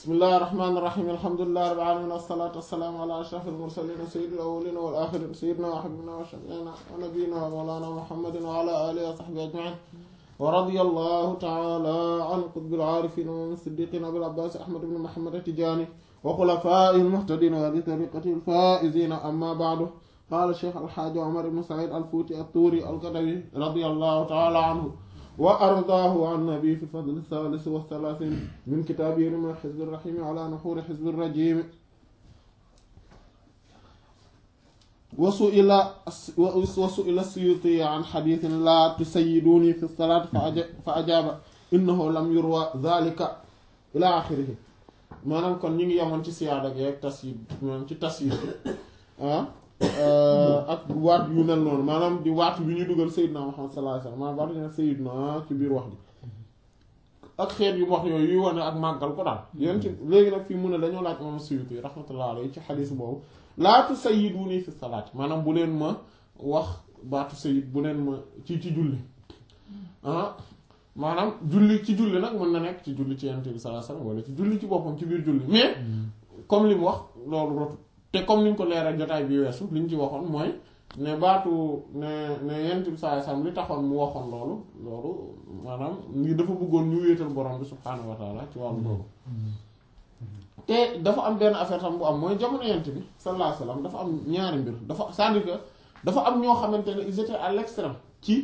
bismillahi rahmaani rahiim alhamdulillahi rabbil aalamiin wassalaatu wassalaamu ala ashrafil mursaliin sayyidil awwaliina wal aaxiriin sayyidinaa wa habiibinaa wa shafii'inaa wa nabiyyinaa wa mawlaanaa muhammadin wa ala aalihi wa sahbihi ajma'iin wa radiyallahu ta'aalaa an qutbil aarifiin wa imaamil siddiiqiin abil abbaas ahmad ibn muhammad at-tijaani wa xulafaa'ihil muhtadiin wa ahli tariiqatihil faa'iziin ammaa ba'du qaala sheekh alxaaji Umar ibn Sa'iid al-Fuuti at-Tuuri al-Gadawi radiyallahu ta'aalaa anhu wa ardaahu an nabi fi fadl thalith wa thalathin min kitaabihi min xizbi rahimi ala nuxuri xizbi rajimi wa su'ila wa su'ila suyuti an xadiisin laa tusayyiduni fi salaat fa ajaaba innahu lam yurwa dhalika ila axirihi maanaam kon ñi ngi yemoon ci siyaada gi ak tasyid maanaam ci tasyid ah ak waat yu mel noonu maanaam di waat yu ñu dugal Seydina Muhammad sallallahu alayhi wasallam maanaam waatu ñu Seydina ci biir wax ji ak xeet yu wax yooyu yuy wane ak màggal ko daal yéen ci léegi nag fii mun ne dañoo laaj imam Suyuti rahmatullah alayhi ci xadiis boobu laatu sayyiduni fi salaat maanaam bu leen ma wax baatu sayyid bu leen ma ci ci julli ah maanaam julli ci julli nag mën na nekk ci julli ci yonent bi sallallahu alayhi wasallam wala ci julli ci boppam ci biir julli mais comme li mu wax loolu rotu te comme niñ ko leeral jotaay bi weesu liñ ci waxoon mooy ne baatu ne ne yent bi saa sam li taxoon mu waxoon loolu loolu maanaam ngi dafa bëggoon ñu wéetal borom bi subhaanahu wa taala ci wàllu boobu te dafa am benn affaire tam bu am mooy jamono yent bi sallallahu alayhi wasallam dafa am ñaari mbir dafa c'est-à-dire que dafa am ñoo xamante ne ils étaient à l'extrême ci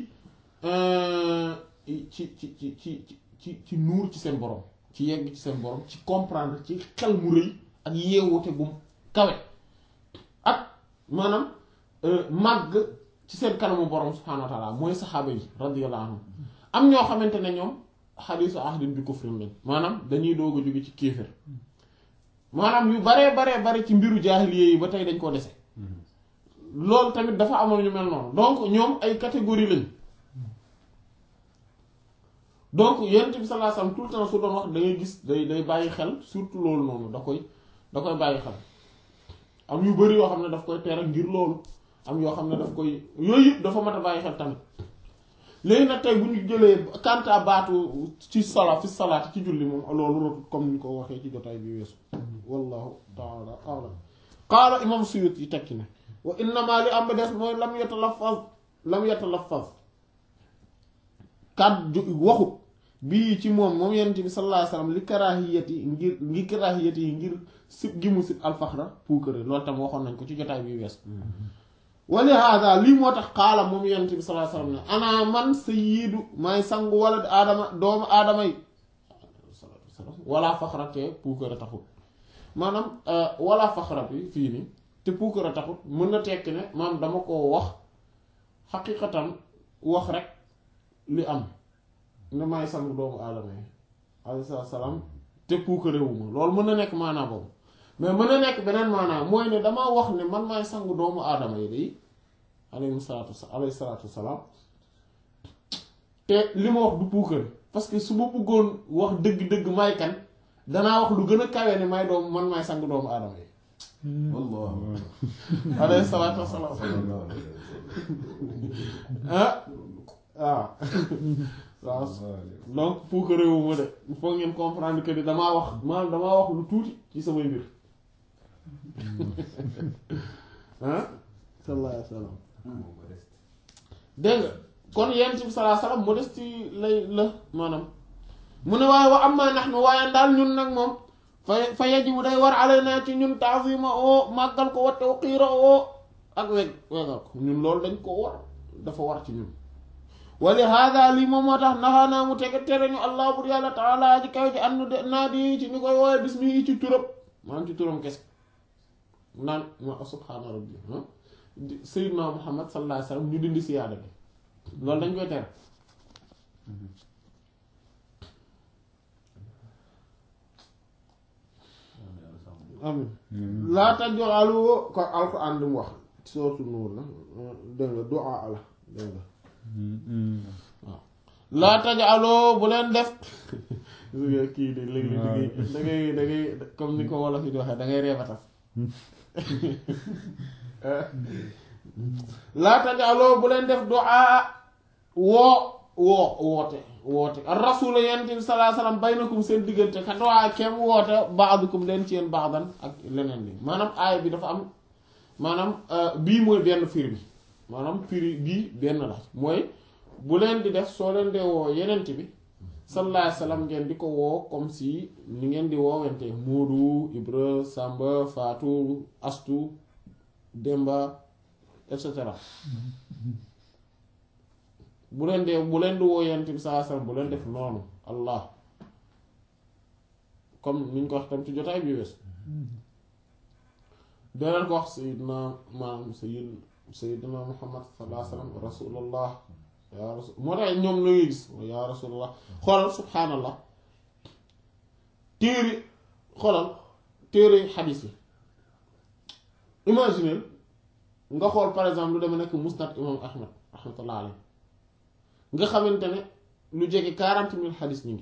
ci ci ci ci ci ci nuur ci seen borom ci yegg ci seen borom ci comprendre ci xel mu rëy ak yeewute gum kawe ak maanaam màgg ci seen kanamu borom subhaanahu wa taala mooy saxaaba yi radiyallahu anhum am ñoo xamante ne ñoom xadiisu ahdin bi kufrin lañ maanaam dañuy doog a jóge ci kéefër maanaam yu baree baree bare ci mbiru jaahiliya yi ba tey dañ koo dese loolu tamit dafa amoon ñu mel noonu donc ñoom ay catégorie lañ donc yonent bi sallallahu alayhi wasallam tout le temps su doon wax da ngay gis day day bàyyi xel surtout loolu noonu da koy da koy bàyyi xel am yu bari yoo xam ne daf koy tere ngir loolu am yoo xam ne daf koy yooyu yëpp dafa mat a bàyyi xel tamit léegi nag tey bu ñu jëlee kanta baatu ci sala fi salaat ci julli moom loolu rotut comme ni ñu ko waxee ci jotaay bi weesu wallahu taala alam qaala imam Suyuti yi tekki ne wa innama li am ba des mooy lam yatalaffaz lam yatalaffaz kàddu waxut bii ci moom moom yonent bi sallallahu alayhi wasallam li karaahiyati ngir ngir karaahiyati yi ngir sib gi mu sib alfaxra puukare loolu tam waxoon nañ ko ci jotaay bi wees wali hada lii moo tax xaala moom yonent bi sallallahu alayhi wasallam ne ana man sayyidu maay sangu wala aadama doomu aadama yi wala faxra te puukare taxut maanaam wala faxra bi fii nii te puukare taxut mën na tekki ne maam dama ko wax xaqiqatan wax rek li am ne maay sangu doomu aadama yi alayhi salaam te puukarewuma loolu mën na nekk maanaa boobu mais mën na nekk beneen maanaa mooy ne damaa wax ne man maay sangu doomu aadama yi day alayhi salaatu alayhi salaatu salaam te li ma wax du puukare parce que su ma bëggoon wax dëgg-dëgg may kan danaa wax lu gën a kawe ne may doomu man maay sangu doomu aadama yi Allah alayhi salaatu wasalaam ah waaw waaw donc pour que réewu ma de il faut ngeen comprendre que ni damaa wax maanaam damaa wax lu tuuti ci samay mbir ah sallallahu alayhi wa sallam dégg nga kon yent bi sallallahu alayhi wa sallam modeste lay la maanaam mu ne waaye wa amma nahnu waaye daal ñun nag moom fa fa yajibu day war alayna ci ñun ta'zima oo màggal ko wa tawqiira oo ak weg wegal ko ñun loolu dañ ko war dafa war ci ñun wali hada lii moom moo tax naxaanaa mu tege tere ñu allah bur yàlla taala ji kaw ci annu de naa di ci ñu koy woowe bismi ci turam maanaam ci turam kese naan ma subhaana rabbi sayyidna muhammad sallallahu alayhi wasallam ñu dindi siyaada bi loolu dañ koy tere amin laa taj'alu ko alquran li mu wax sourate Nuur la dégg nga du'a la dégg nga waaw laa taj'aloo bu leen def kii de léegi da ngay da ngay da ngay comme ni ko wolof yi di waxee da ngay reebatal laa taj'aloo bu leen def du'a woo woo woote woote ar rasul yonent bi sallallahu alayhi wasallam baynakum seen diggante kat waa kem woote ba'dukum leen ci yéen ba'dan ak leneen li maanaam aaya bi dafa am maanaam bii mooy benn firi bi maanaam firi bii benn la mooy bu leen di def soo leen dee woo yonent bi sallallahu alayhi wasallam ngeen di ko woo comme si ni ngeen di woowente Moodu Ibra Samba Fatou Astu Demba et cetera bu leen dee bu leen di woo yonent bi sallallahu alayhi wasallam bu leen def noonu allah comme ni ñu ko wax tam ci jotaay bi wees deneen ko wax sayidna maanaam sayid sayidna muhammad sallallahu alayhi wasallam rasulullah yaa rasul moo tax ñoom la ngay gis yaa rasulullah xoolal subhaanallah téere xoolal téere xadiis yi imaginer nga xool par exemple lu deme nekk musnad imam ahmad rahmatullah alayhi nga xamante ne lu jege quarante mille xadis ñu ngi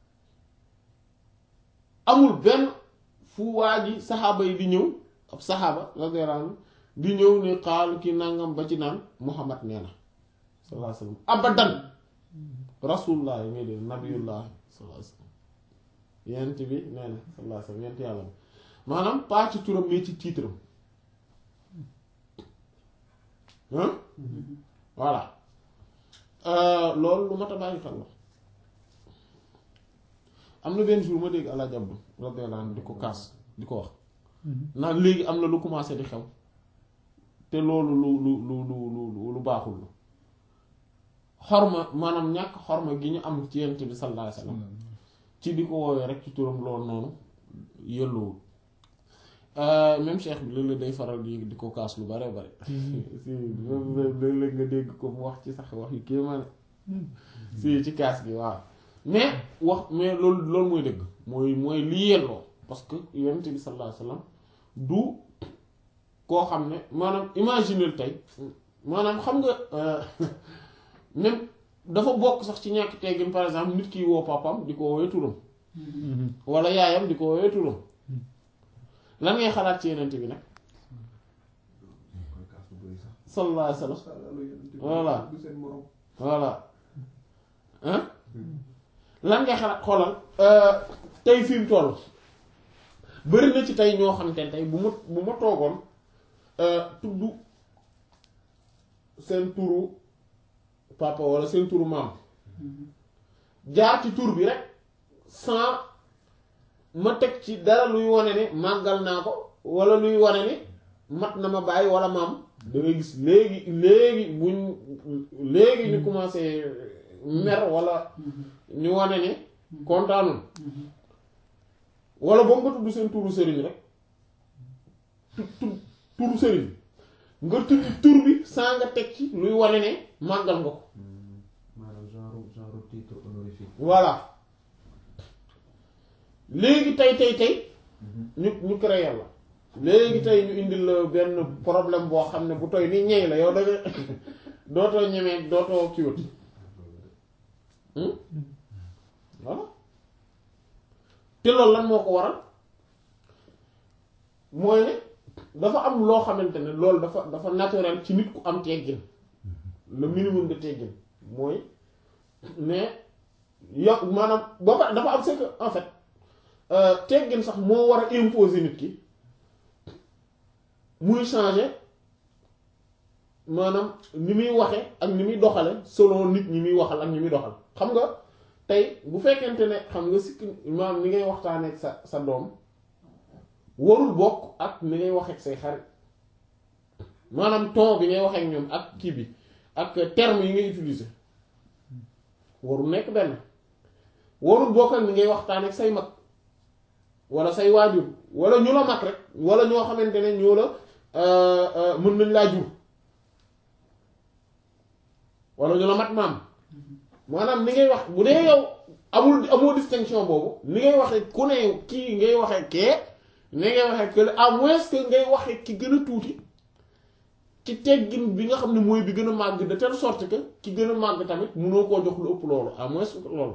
amul benn fu waa ji saxaaba yi di ñëw ab saxaaba radiyallahu anhu di ñëw ne xaal ki nangam ba ci naan muhammad nee na sallallahu alayhi wasallam abadan rasulullah yi ngay dee nabiyullah sallallahu alayhi wasallam yent bi nee na sallallahu alayhi wasallam yent yàlla bi maanaam pas ci turam mais ci tiitram hein voilà loolu lu mat a bàyyi xel la am na benn jour ma dégg àla jabdu radiyallahu anhu di ko kaas di ko wax naan léegi am na lu commencé di xew te loolu lu lu lu lu lu lu baaxul la xorma maanaam ñàkk xorma gi ñu am ci yent bi sallallahu alayhi wasallam ci di ko woowee rek ci turam loolu noonu yëlluwul même cheikh bi léeg-léeg day faral di di ko kaas lu bare bare si léeg-léeg nga dégg ko mu wax ci sax wax yu kéemaane si ci kaas gi waaw mais wax mais loolu loolu mooy dëgg mooy mooy li yelloo parce que yonent bi sallallahu alayhi wasallam du koo xam ne maanaam imaginer tey maanaam xam nga même dafa bokk sax ci ñàkk teggin par exemple nit ki woo papam di ko woowee turam wala yaayam di ko woowee turam lan ngay xalaat ci yenent bi nag sallallahu alayhi wasallam voilà voilà hein lan ngay xalaat xoolal tey fi mu toll bari na ci tey ñoo xam te tey bu ma bu ma toogoon tudd seen turu papa wala seen turu maam jaar ci tur bi rek sans ma teg ci dara luy wane ne màggal naa ko wala luy wane ne mat na ma bàyyi wala maam da ngay gis léegi léegi buñ léegi ñu commencé mer wala ñu wane ne kontaanul wala boo nga tudd seen turu sëriñ rek tu tu turu sëriñ nga tudd tur bi saa nga teg ci luy wane ne màggal nga ko maanaam genre genre titre honorifique. voilà léegi tey tey tey ñu ñu créé la léegi tey ñu indil la benn problème boo xam ne bu toy ni ñey la yow da nga dootoo ñemee dootoo kiiwat voilà te loolu lan moo ko waral mooy ne dafa am loo xamante ne loolu dafa dafa naturel ci nit ku am teggin le minimum de teggin mooy mais yow maanaam ba pare dafa am c'est que en fait teggin sax moo war a imposer nit ki muy changer maanaam ni muy waxe ak ni muy doxale selon nit ñi muy waxal ak ñi muy doxal xam nga tey bu fekkente ne xam nga sikk maanaam ni ngay waxtaanee ak sa sa doom warul bokk ak ni ngay waxee ak say xarit maanaam ton bi ngay waxee ak ñoom ak kii bi ak terme yi ngay utiliser warul nekk benn warul bokk ak ni ngay waxtaan ak say mag wala say waajur wala ñu la mag rek wala ñoo xamante ne ñoo la mën nañ laa jur wala ñu la mat maam maanaam ni ngay wax bu dee yow amul amoo distinction boobu ni ngay waxee ku ne kii ngay waxee kee ni ngay waxee que à moins que ngay waxee ki gën a tuuti ci teggin bi nga xam ne mooy bi gën a màgg de telle sorte que ki gën a màgg tamit munoo koo jox lu ëpp loolu à moins que loolu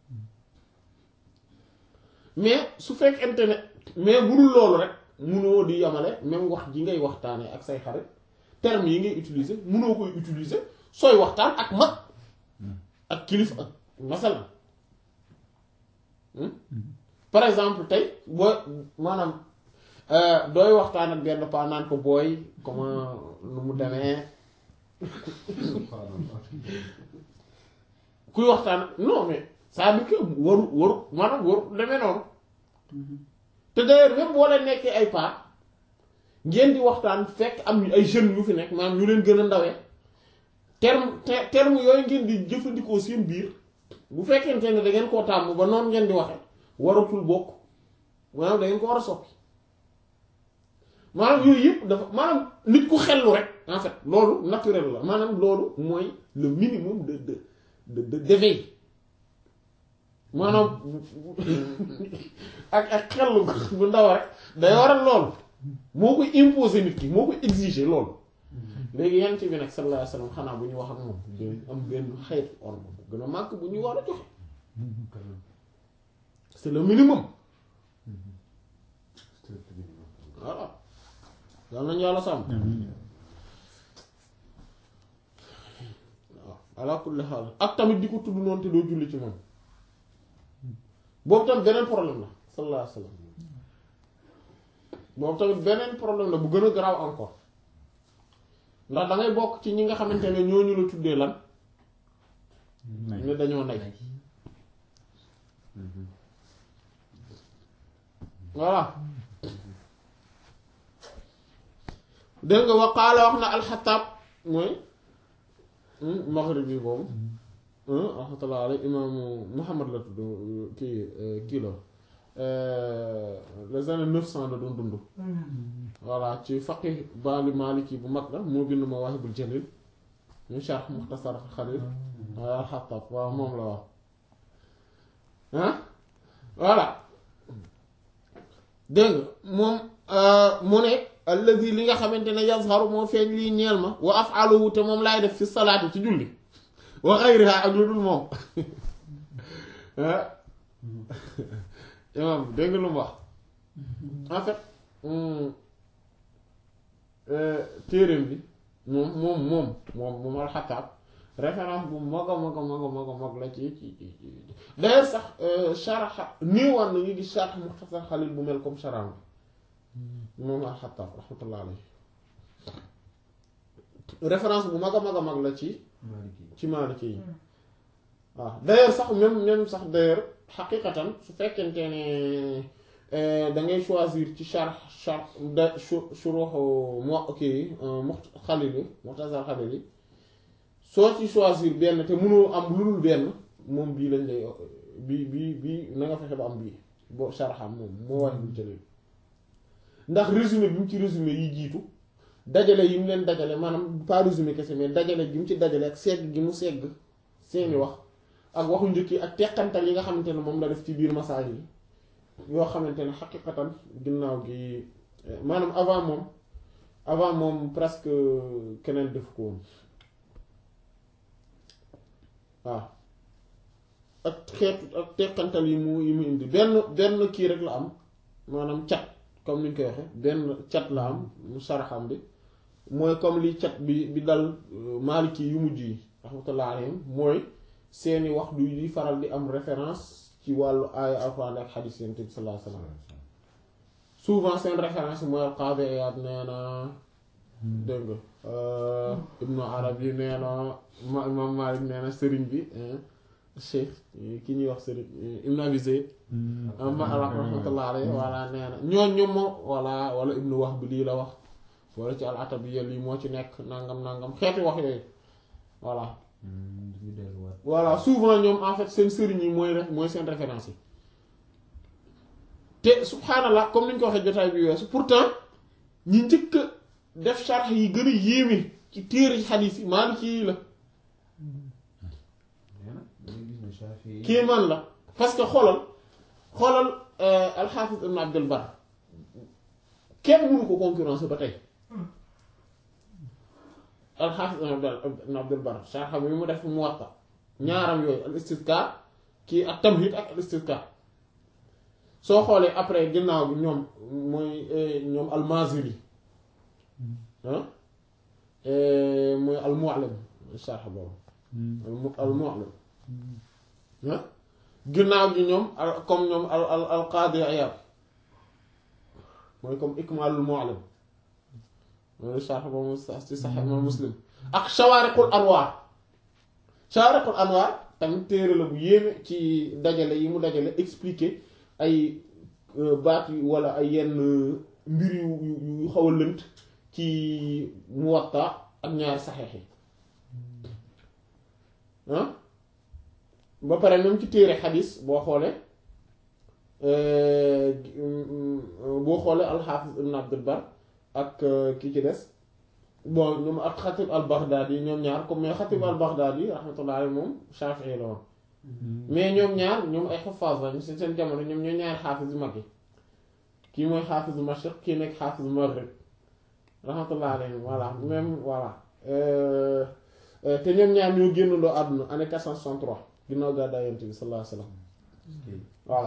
mais su fekkente ne mais bu dul loolu rek munoo di yamale même wax ji ngay waxtaanee ak say xarit termes yi ngay utiliser munoo koy utiliser sooy waxtaan ak mag ak kilifa ak masalan par exemple tey boo maanaam dooy waxtaan ak benn paa naan ko booy comment nu mu demee kuy waxtaan non mais c'est-à-dire que waru waru maanaam waru demee noonu te d'ailleurs même boo leen nekkee ay paa ngeen di waxtaan fekk am ay jeunes yu fi nekk maanaam ñu leen gën a ndawee terme te- terme yooyu ngeen di jëfandikoo seen biir bu fekkente ne da ngeen koo tàmm ba noonu ngeen di waxe waratul bokk maanaam da ngeen ko war a soppi maanaam yooyu yëpp dafa maanaam nit ku xellu rek en fait loolu naturel la maanaam loolu mooy le minimum de de de de d'éveil maanaam ak ak xellu bu ndaw rek day waral loolu moo koy imposer nit ki moo koy exiger loolu léegi yent bi nag sallallahu alayhi wasallam xanaa bu ñu wax ak moom dañ am benn xeetu orma bu gën a màgg bu ñuy war a joxe c'est le minimum voilà yal nañu yàlla sàmm waaw ala kulli xaal ak tamit di ko tudd noonu te doo julli ci moom boobu tamit beneen problème la sallallahu alayhi wasallam boobu tamit beneen problème la bu gën a garaaw encore ndax da ngay bokk ci ñi nga xamante ne ñooñu la tuddee lan ne dañoo nay voilà dégg nga waqaala wax na alxataab mooy maghrib bi boobu rahmatullah alay imaamu muhammad la tudd kii kii la les années neuf cent la doon dund voilà ci faqih baali maliki bu mag la moo bind mawaahibul jalil ñu sharh muxtasar xalil waaw alxataab waaw moom la wax ah voilà dégg nga moom mu ne alladi li nga xamante ne yazharu moo feeñ lii ñeel ma wa af'aluhu te moom laay def fi salaati ci julli wa ghayriha ak lu dul moom imam dégg nga lu mu wax en fait téereem bi moom moom moom moom moom alxataab référence bu mag a mag a mag a mag a mag la ci ci ci d'ailleurs sax sharaxa néewaan na ñu gis sharh muxtasar xalil bu mel comme sharam bi moom alxataab rahmatullah alayhi référence bu mag a mag a mag la ci ci Maliki yi waaw d'ailleurs sax même même sax d'ailleurs xaqiqatan su fekkente ne da ngay choisir ci sharh sharh da shuruh mo kii mu xalil yi muxtasar xalil yi soo ci choisir benn te mënoo am lu dul benn moom bii lañ lay bii bii bii na nga fexe ba am bii boo sharxam moom moo wax bu jëlee ndax résumé bi mu ci résumé yi jiitu dajale yi mu leen dajale maanaam pas résumé kese mais dajale gi mu ci dajale ak segg gi mu segg seeni wax ak waxu njëkk yi ak teqantal yi nga xamante ne moom la def ci biir masaal yi yoo xamante ne xaqiqatan ginnaaw gi maanaam avant moom avant moom presque keneen def ko woon waaw ak xeetu ak teqantal yi mu yi mu indi benn benn kii rek la am maanaam cat comme ni ñu koy waxe benn cat la am mu saraxam bi mooy comme li cat bi bi dal maaliki yu mujj yi rahmatullah alayhim mooy seeni wax du di faral di am référence ci wàllu aaya alxuraan ak xadiis yonent bi sallallahu alayhi wasallam souvent seen référence mooy al-Qaadi Iyaad nee na dégg nga Ibnu Arabi nee na ma Imaam Maalik nee na sëriñ bi Cheikh ki ñuy wax sëriñ Ibnu Abi Zayd ma rahmatullah alayhi walla nee na ñooñ ñoom moo walla walla Ibnu Wahb lii la wax walla ci al-Atabiyya lii moo ci nekk nangam nangam xeeti wax yooyu voilà voilà souvent ñoom en fait seen sëriñ yi mooy rek mooy seen référence yi te subhaanallah comme ni ñu ko waxee jotaay bi weesu pourtant ñi njëkk def sharx yi gën a yéeme ci téere xadiis yi Maaliki yi la kii man la parce que xoolal xoolal alxaafis ibn Abdul Bar kenn mënu ko concurrence ba tey alxaafis ibn Abdul Bar sharx mi mu def Muwatta ñaaram yooyu al istizkaar kii ak tamhid ak al istizkaar soo xoolee après ginnaaw bi ñoom mooy ñoom al-Maaziri ah mooy al-Mu'allim sharh boobu al-Mu'allim ah ginnaaw gi ñoom al comme ñoom al al al qaadi Iyaad mooy comme Ikmaalul Mu'allim mooy sharh ba mu sax ci Sahih Imam Muslim ak Shawaariqul Anwaar Shawaariqul Anwaar tamit téere la bu yéeme ci dajale yi mu dajale expliquer ay baat yi wala ay yenn mbir yu yu yu xaw a lënt ci Muwatta ak ñaari saxeex yi ah ba pare même ci téere xadis boo xoolee boo xoolee alxaafis ibn abdul bar ak kii ci des bon ñoom ak xatib al baghdadi ñoom ñaar comme mais xatib al baghdadi rahmatullah alayhi moom shafii la woon mais ñoom ñaar ñoom ay xafaas lañ si seen jamono ñoom ñooy ñaari xaafis yu mag yi kii mooy xaafis bu mashriq kii nekk xaafis bu maghrib rahmatullah alayhi voilà même voilà te ñoom ñaar ñoo génnandoo àdduna année 463 ginnaaw gàddaay yonent bi sallallahu alayhi wasallam voilà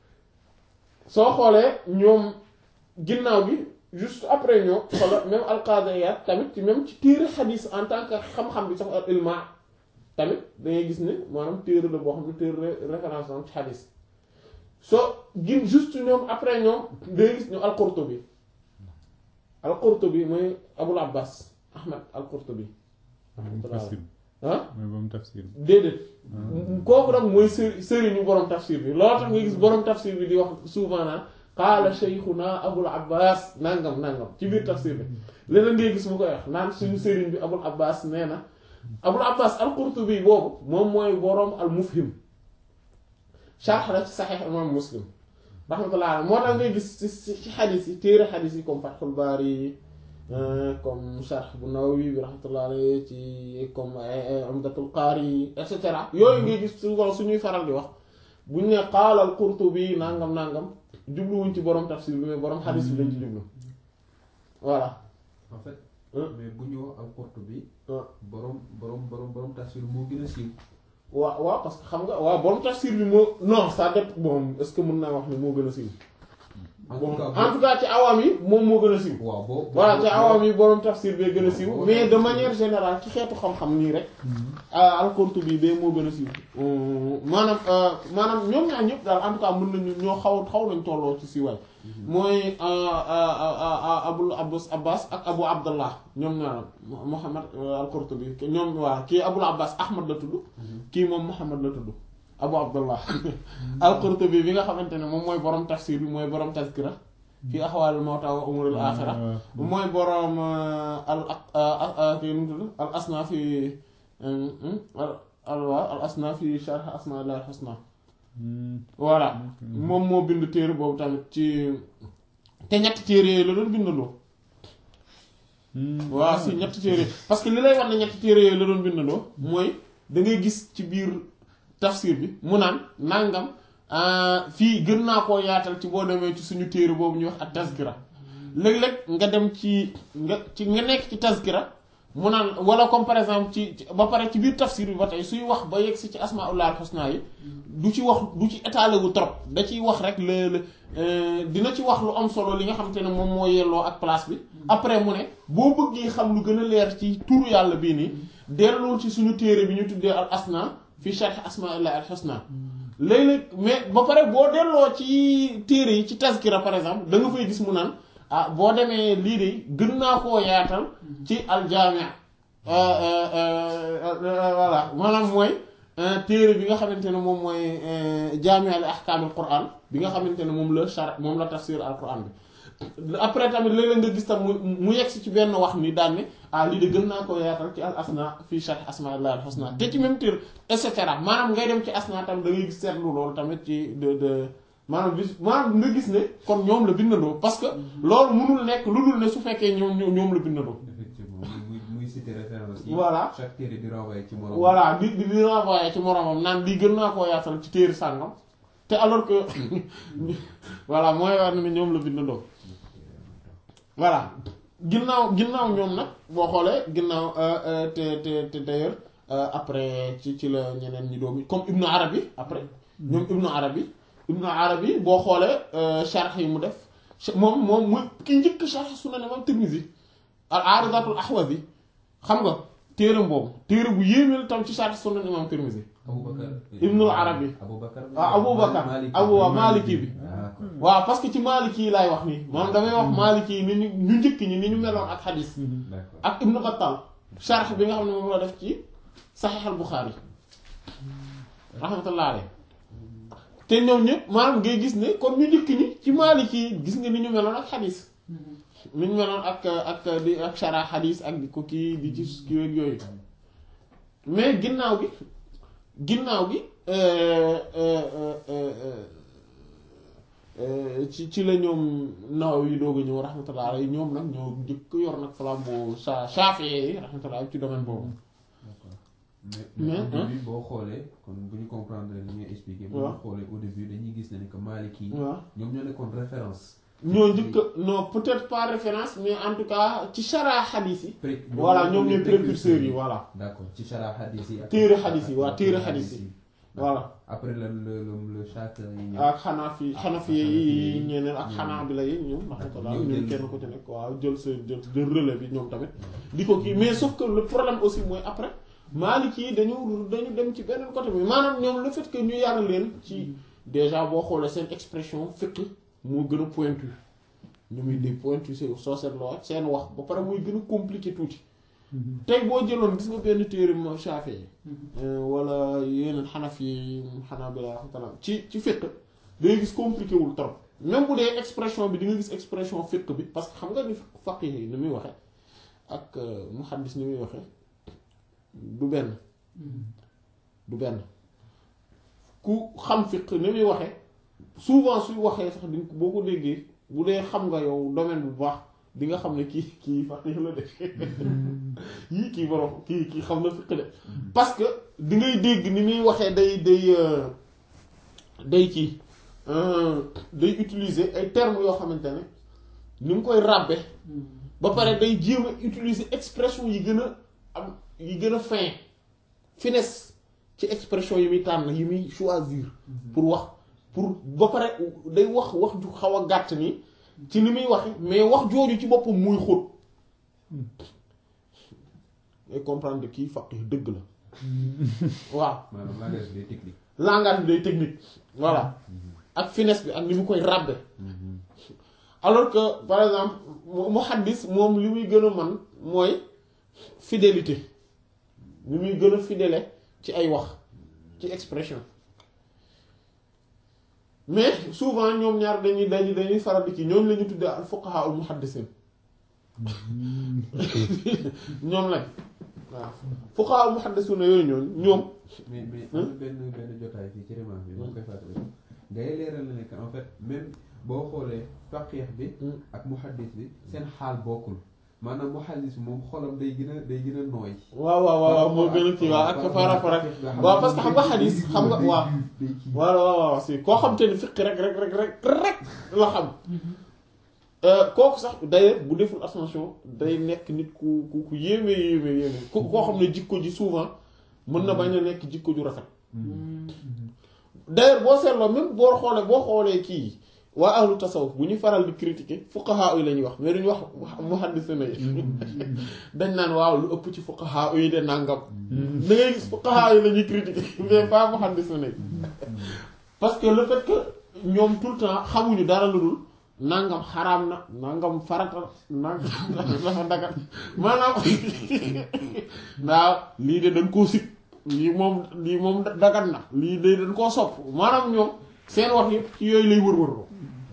soo xoolee ñoom ginnaaw bi juste après ñoo xoola même alqaadiyaat tamit ci même ci téere xadiis en tant que xam-xam bi sax al ilma tamit dangay gis ne maanaam téere la boo xam ne téere référence am ci xadiis soo gin juste ñoom après ñoom dangay gis ñu al-Qurtubi al-Qurtubi mooy Abul Abbas Ahmad al-Qurtubi tafsir ah mooy ba mu tafsir déedéet kooku nag mooy sëri sëriñu borom tafsir bi loolu tax nga gis borom tafsir bi di wax souvent naan qaala shaykhuna abul abbas nangam nangam ci biir tafsir bi leneen ngay gis mu koy wax naan suñu sëriñ bi abul abbas nee na abul abbas al qurtubi boobu moom mooy borom al mufhim sharh la ci saxiix imam muslim rahmatullah moo tax ngay gis ci ci xadis yi téere xadis yi comme fathul baari comme sharh bu Nawawi bi rahmatullah alayhi ci comme Umdatul Qaari et cetera yooyu ngay gis souvent suñuy faral di wax buñ ne qaala al Qurtubi nangam nangam jubluwuñ ci borom tafsir bi mais borom xadis bi lañ ci jublu voilà. en fait. Hein? mais bu ñu wax al-Qurtubi. Hein? borom borom borom borom tafsir moo gën a siiw. waaw waaw parce que xam nga waaw borom tafsir bi moo non ça dépend bon est-ce que mën naa wax ne moo gën a siiw. en bon tout cas en tout cas ci awaam yi moom moo gën a siiw. waaw boo. voilà ci boo- awaam yi borom tafsir bee gën a siiw boo- mais de manière générale ci xeetu xam-xam nii rek ah al-Qurtubi bee moo gën a siiw maanaam euh, maanaam ñoom ñaar ñëpp daal en tout cas mën nañu ñoo xaw xaw nañ tolloo ci siiwaay mooy euh, euh, euh, euh, Abul Abbas Abbas ak Abu Abdallah ñoom ñaar Muhammad euh, al-Qurtubi ñoom waa kii Abul Abbas Ahmad la tudd kii moom Muhammad la tudd Abu Abdallah al-Qurtubi bi nga xamante ne moom mooy borom tafsir bi mooy borom tazkira fi axwaalil mawta wa umuril aaxira mooy boroom al ak kii nu mu tudd al asna fi al al waa al asna fi sharh asma'illahi al-husna voilà moom moo bind téere boobu tamit ci te ñetti téere yooyu la doon bindandoo waaw si ñetti téere parce que li lay wax ne ñetti téere yooyu la doon bindandoo mooy da ngay gis ci biir tafsir bi mu naan nangam ah, fii gën naa koo yaatal ci boo demee ci suñu téere boobu ñuy wax ak tazkira léeg-léeg nga dem ci nga ci nga nekk ci tazkira mu naan wala comme par exemple ci ci- ba pare ci biir tafsir bi ba tey suy wax ba yegg si ci asmaullah al husna yi du ci wax du ci étalé wu trop da ciy wax rek le le euh, dina ci wax lu am solo li nga xamante ne moom moo yelloo ak place bi après mu ne boo bëggee xam lu gën a leer ci turu yàlla bii nii dellul ci suñu téere bi ñu tuddee al asna fi sharh asmaillah al husna léeg-léeg mais ba pare boo delloo ci téere yi ci tazkira par exemple da nga fay gis mu naan ah boo demee lii de gën naa koo yaatal ci aljaamia voilà maanaam mooy téere bi nga xamante ne moom mooy jaamia li ahkaamil quran bi nga xamante ne moom la char moom la tafsir al quran bi après tamit léeg-léeg nga gis tam mu mu yegsi ci benn wax ni daan ne ah lii de gën naa koo yaatal ci al asna fii sharh asmaillah al husna te ci même téere et cetera maanaam ngay dem ci asna tam da ngay gis seetlu loolu tamit ci de de maanaam bis maanaam nga gis ne kon ñoom la bindandoo parce que loolu mënul nekk lu dul ne su fekkee ñoom ñoom ñoom la bindandoo effectivement muy muy cité référence yi. Voilà. chaque téere di renvoyer ci morom. voilà di di di renvoyer ci moromam naan lii gën naa koo yaatal ci téere sàngam te alors que voilà mooy war na ne ñoom la bindandoo voilà ginnaaw ginnaaw ñoom nag boo xoolee ginnaaw euh, euh, te te te d'ailleurs euh, après ci ci la ñeneen ñi doomi comme Ibnu Arabi après ñoom Ibnu Arabi Ibnu Arabi boo xoolee sharh yi mu def moom moom muy ki njëkk sharh Sunan Imam Tirmidhi al Aridatul Ahwazi xam nga téeram boobu téere bu yéeme la tam ci Sharh Sunan imam Tirmidhi Aboubacar. Ibnul Arabi. Aboubacar. ah Aboubacar Abu waa Maliki bi D'accord. waaw parce que ci Maliki yi laay wax nii maanaam damay wax Maliki yi ni ñu ñu njëkk ñi ni ñu meloon ak xadis D'accord. ak Ibnu Battal sharh bi nga xam ne moom la def ci Sahih al Bukhari rahmatullah alayhi te ñoom ñëpp maanaam ngay gis ne kon ñu njëkk ñi ci Maliki yi gis nga ni ñu meloon ak xadis ni ñu meloon ak ak di ak shara xadis ak di ko kii di ci kii ak yooyu mais ginnaaw gi ginnaaw gi euh, euh, euh, euh, euh, ci ci la ñoom naw yi doog a ñëw rahmatullah alayhi ñoom nag ñoo njëkk yor nag flambeau sa Shafi'i yi rahmatullah ci domaine boobu mais Mais, mais au hein. début boo xoolee kon bu ñu comprendre li ngay expliquer. bu waaw. ñu xoolee au début dañuy gis ne ni que Maliki. waaw ñoom ñoo nekkoon référence. ñoo njëkk a- non peut-être pas référence mais en tout cas ci shara xadis yi Pré- voilà ñoom ñooy les précurseurs yi voilà d'accord ci chara hadith yi. ak- Téere hadith yi, waaw, ak- téere ak hadith yi. voilà après le le le le Shafi'i yi ñëw. ak xanafi xanafi yi ñeneen ak ñoom. xanaabila yi ñoom rahmatullah ñoom ñoom jël- kenn ku ci nekk waaw jël sa jël jël relais bi ñoom tamit di ko kii mais sauf que le problème aussi mooy après Maliki yi dañu dañu dem ci beneen côté bi maanaam ñoom le fait que ñu yar leen ci déjà boo xoolee seen expression fiqh moo gën a pointu ñu muy di pointu si soo seetloo ak seen wax ba pare muy gën a compliqué tuuti tey boo jëloon gis nga benn téere ma Shafi'i wala yeneen xanaf yi Hanabila rahmatullah ci ci fiqh day gis compliqué wul trop même bu dee expression bi di nga gis expression fiqh bi parce que xam nga ni faqih yi ni muy waxe ak muhaddis ni muy waxe du benn du benn ku xam fiqh ni muy waxe souvent suy waxee sax di boo ko déggee bu dee xam nga yow domaine bu baax di nga xam ne kii kii faqih la de yii kii borom kii kii xam na fiqh de parce que di ngay dégg ni muy waxee day day euh, day kii euh, day utiliser ay termes yoo xamante ne ni mu koy ràbbe ba pare day jéem a utiliser expression yi gën a am yi gën a fin finesse ci expression yi muy tànn yi muy choisir pour wax pour ba pare day wax wax ju xaw a gàtt ni ci ni muy waxe mais wax jooju ci boppam muy xóot ngay comprendre kii faqih dëgg la waaw maanaam langage bi day technique. langage bi day technique voilà ak finesse bi ak ni mu koy ràbbe alors que par exemple mu muhaddis moom li muy gën a man mooy fidélité li muy gën a fidèle ci ay wax ci expression mais souvent ñoom ñaar dañuy dañuy dañuy faral di ci ñoom la ñu tuddee al fuqaha al muhaddisin ñoom lañ waaw fuqaha al muhaddisuna yooyu ñoom ñoom mais mais am na benn benn jotaay fii ci remarque bi. moo koy fàttali ngay leeral na ne que en fait même boo xoolee faqih bi. ak muhaddis bi seen xaal bokkul maanaam muhaddis bi moom xolam day gën a day gën a nooy. waaw waaw waaw moo gën a kii waaw ak par rapport ak waaw parce que xam nga xadis xam nga waaw waaw waaw waaw si koo xam te ni fiq rek rek rek rek rek la xam kooku sax d'ailleurs bu deful attention day nekk nit ku ku ku yéeme yéeme yéeme ku koo xam ne jikko ji souvent mën na bañ a nekk jikko ju rafet d'ailleurs boo seetloo même boo xoolee boo xoolee kii waa ahlu tasawuf bu ñu faral di critiquer fuqaha yi la ñuy wax mais duñu wax muhaddisuna yi dañ naan waaw lu ëpp ci fuqaha yi de nàngam da ngay gis fuqaha yi la ñuy critiquer mais pas muhaddisuna yi parce que le fait que ñoom tout le temps xamuñu dara lu dul nangam xaraam na nangam farata nangam dafa dagat maanaam waaw lii de dañ koo sit lii moom lii moom dagat na lii de dañ koo sopp maanaam ñoom seen wax yëpp ci yooyu lay wër-wërloo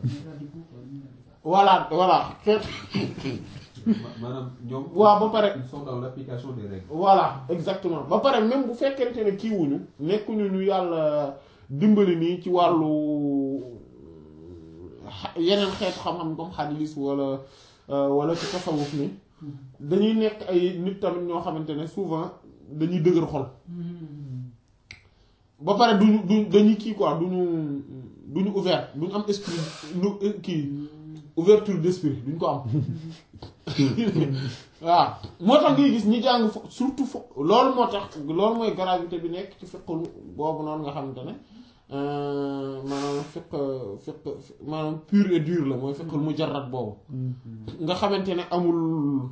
voilà voilà maanaam ñoom. waaw ba pare ils sont dans l'application des règles. voilà exactement ba pare même bu fekkente ne kiiwuñu nekkuñu ñu yàlla dimbali nii ci wàllu yeneen xeetu xam-xam comme xadiis wala wala ci tasawuf ni dañuy nekk ay nit tamit ñoo xamante ne souvent dañuy dëgër xol ba pare duñu du dañuy kii quoi duñu duñu ouvert duñu am esprit lu kii ouverture d'esprit duñ ko am waaw moo tax ngay gis ñi jàng fo surtout fo loolu moo tax loolu mooy gravité bi nekk ci fiqlu boobu noonu nga xamante ne maanaam fiq fiq maanaam pur et dur la mooy fiqul mujarrad boobu nga xamante ne amul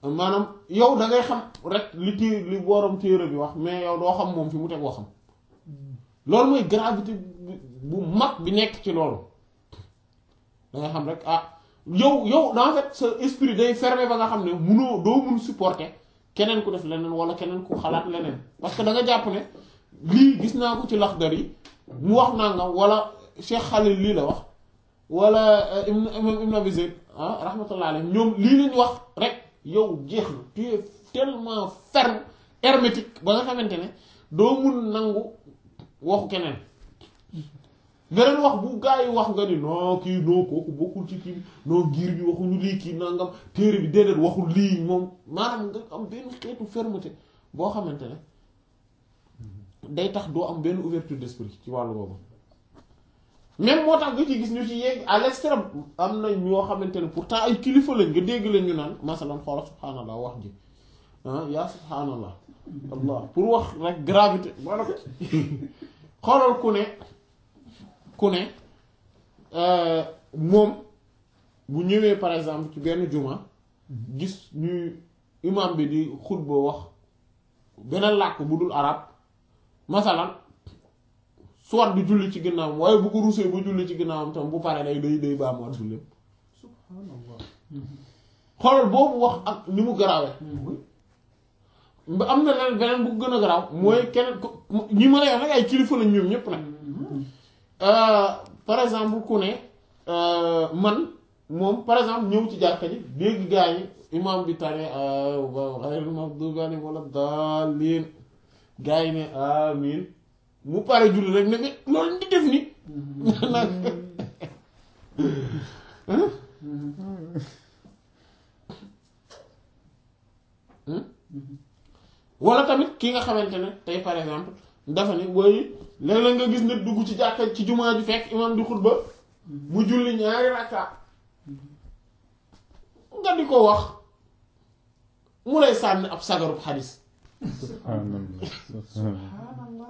maanaam yow da ngay xam rek li té li borom téere bi wax mais yow doo xam moom fi mu teg waxam loolu mooy gravité bu- bu mag bi nekk ci loolu da nga xam rek ah yow yow en fait sa esprit day fermé ba nga xam ne munoo doo mun supporter keneen ku def leneen wala keneen ku xalaat leneen parce que da nga jàpp ne lii gis naa ko ci laxdar yi mu wax nangam wala Cheikh Khalil lii la wax wala Ibn Ibn Ibn Abi Zayd ah rahmatullah alayhi ñoom lii lañ wax rek yow jeex na tu es tellement ferme hermétique ba nga xamante ne doo mun nangu waxu keneen beneen wax bu gaa yi wax nga ni non kii non kooku bokkul ci kii non giir bi waxuñu lii kii nangam téere bi déedéet waxul lii moom maanaam nga am benn xeetu fermeté boo xamante ne day tax doo am benn ouverture d'esprit ci wàllu boobu même moo tax nga ci gis ñu ci yegg à l'extrême am na ñoo xamante ne pourtant ay kilifa lañ nga dégg leen ñu naan masalan xoola subhaanallah wax ji ah yaa subhaanallah allah pour wax rek gravité maanaam xoolal ku ne ku ne euh, moom bu ñëwee par exemple ci benn juma gis ñuy imam bi di xutba wax beneen làkk bu dul arab masalan soit du julli ci ginnaawam waaye bu ko rusee ba julli ci ginnaawam tam bu paree day day day baamuwaat julleem subhanallah xoolal boobu wax ak ni mu garaawee ba am na leneen beneen bu ko gën a garaaw mooy keneen ko ñi ma lay wax nag ay kilifa lañ ñoom ñépp nag Euh, par exemple ku ne euh, man moom par exemple ñëw ci jàkka ji dégg gaa yi imam bi tane ghayril maghdubi alayhim wala daalliin gaa yi ne amin mu pare julli rek ne mais loolu di def ni nag wala tamit ki nga xamante ne tey par exemple dafa ne booy léeg-léeg nga gis nit dugg ci jàkka ci jumaa ji fekk imam di xutba mu julli ñaari rakka nga di ko wax mu lay sànni ab sagarub xadis subhanallah subhanallah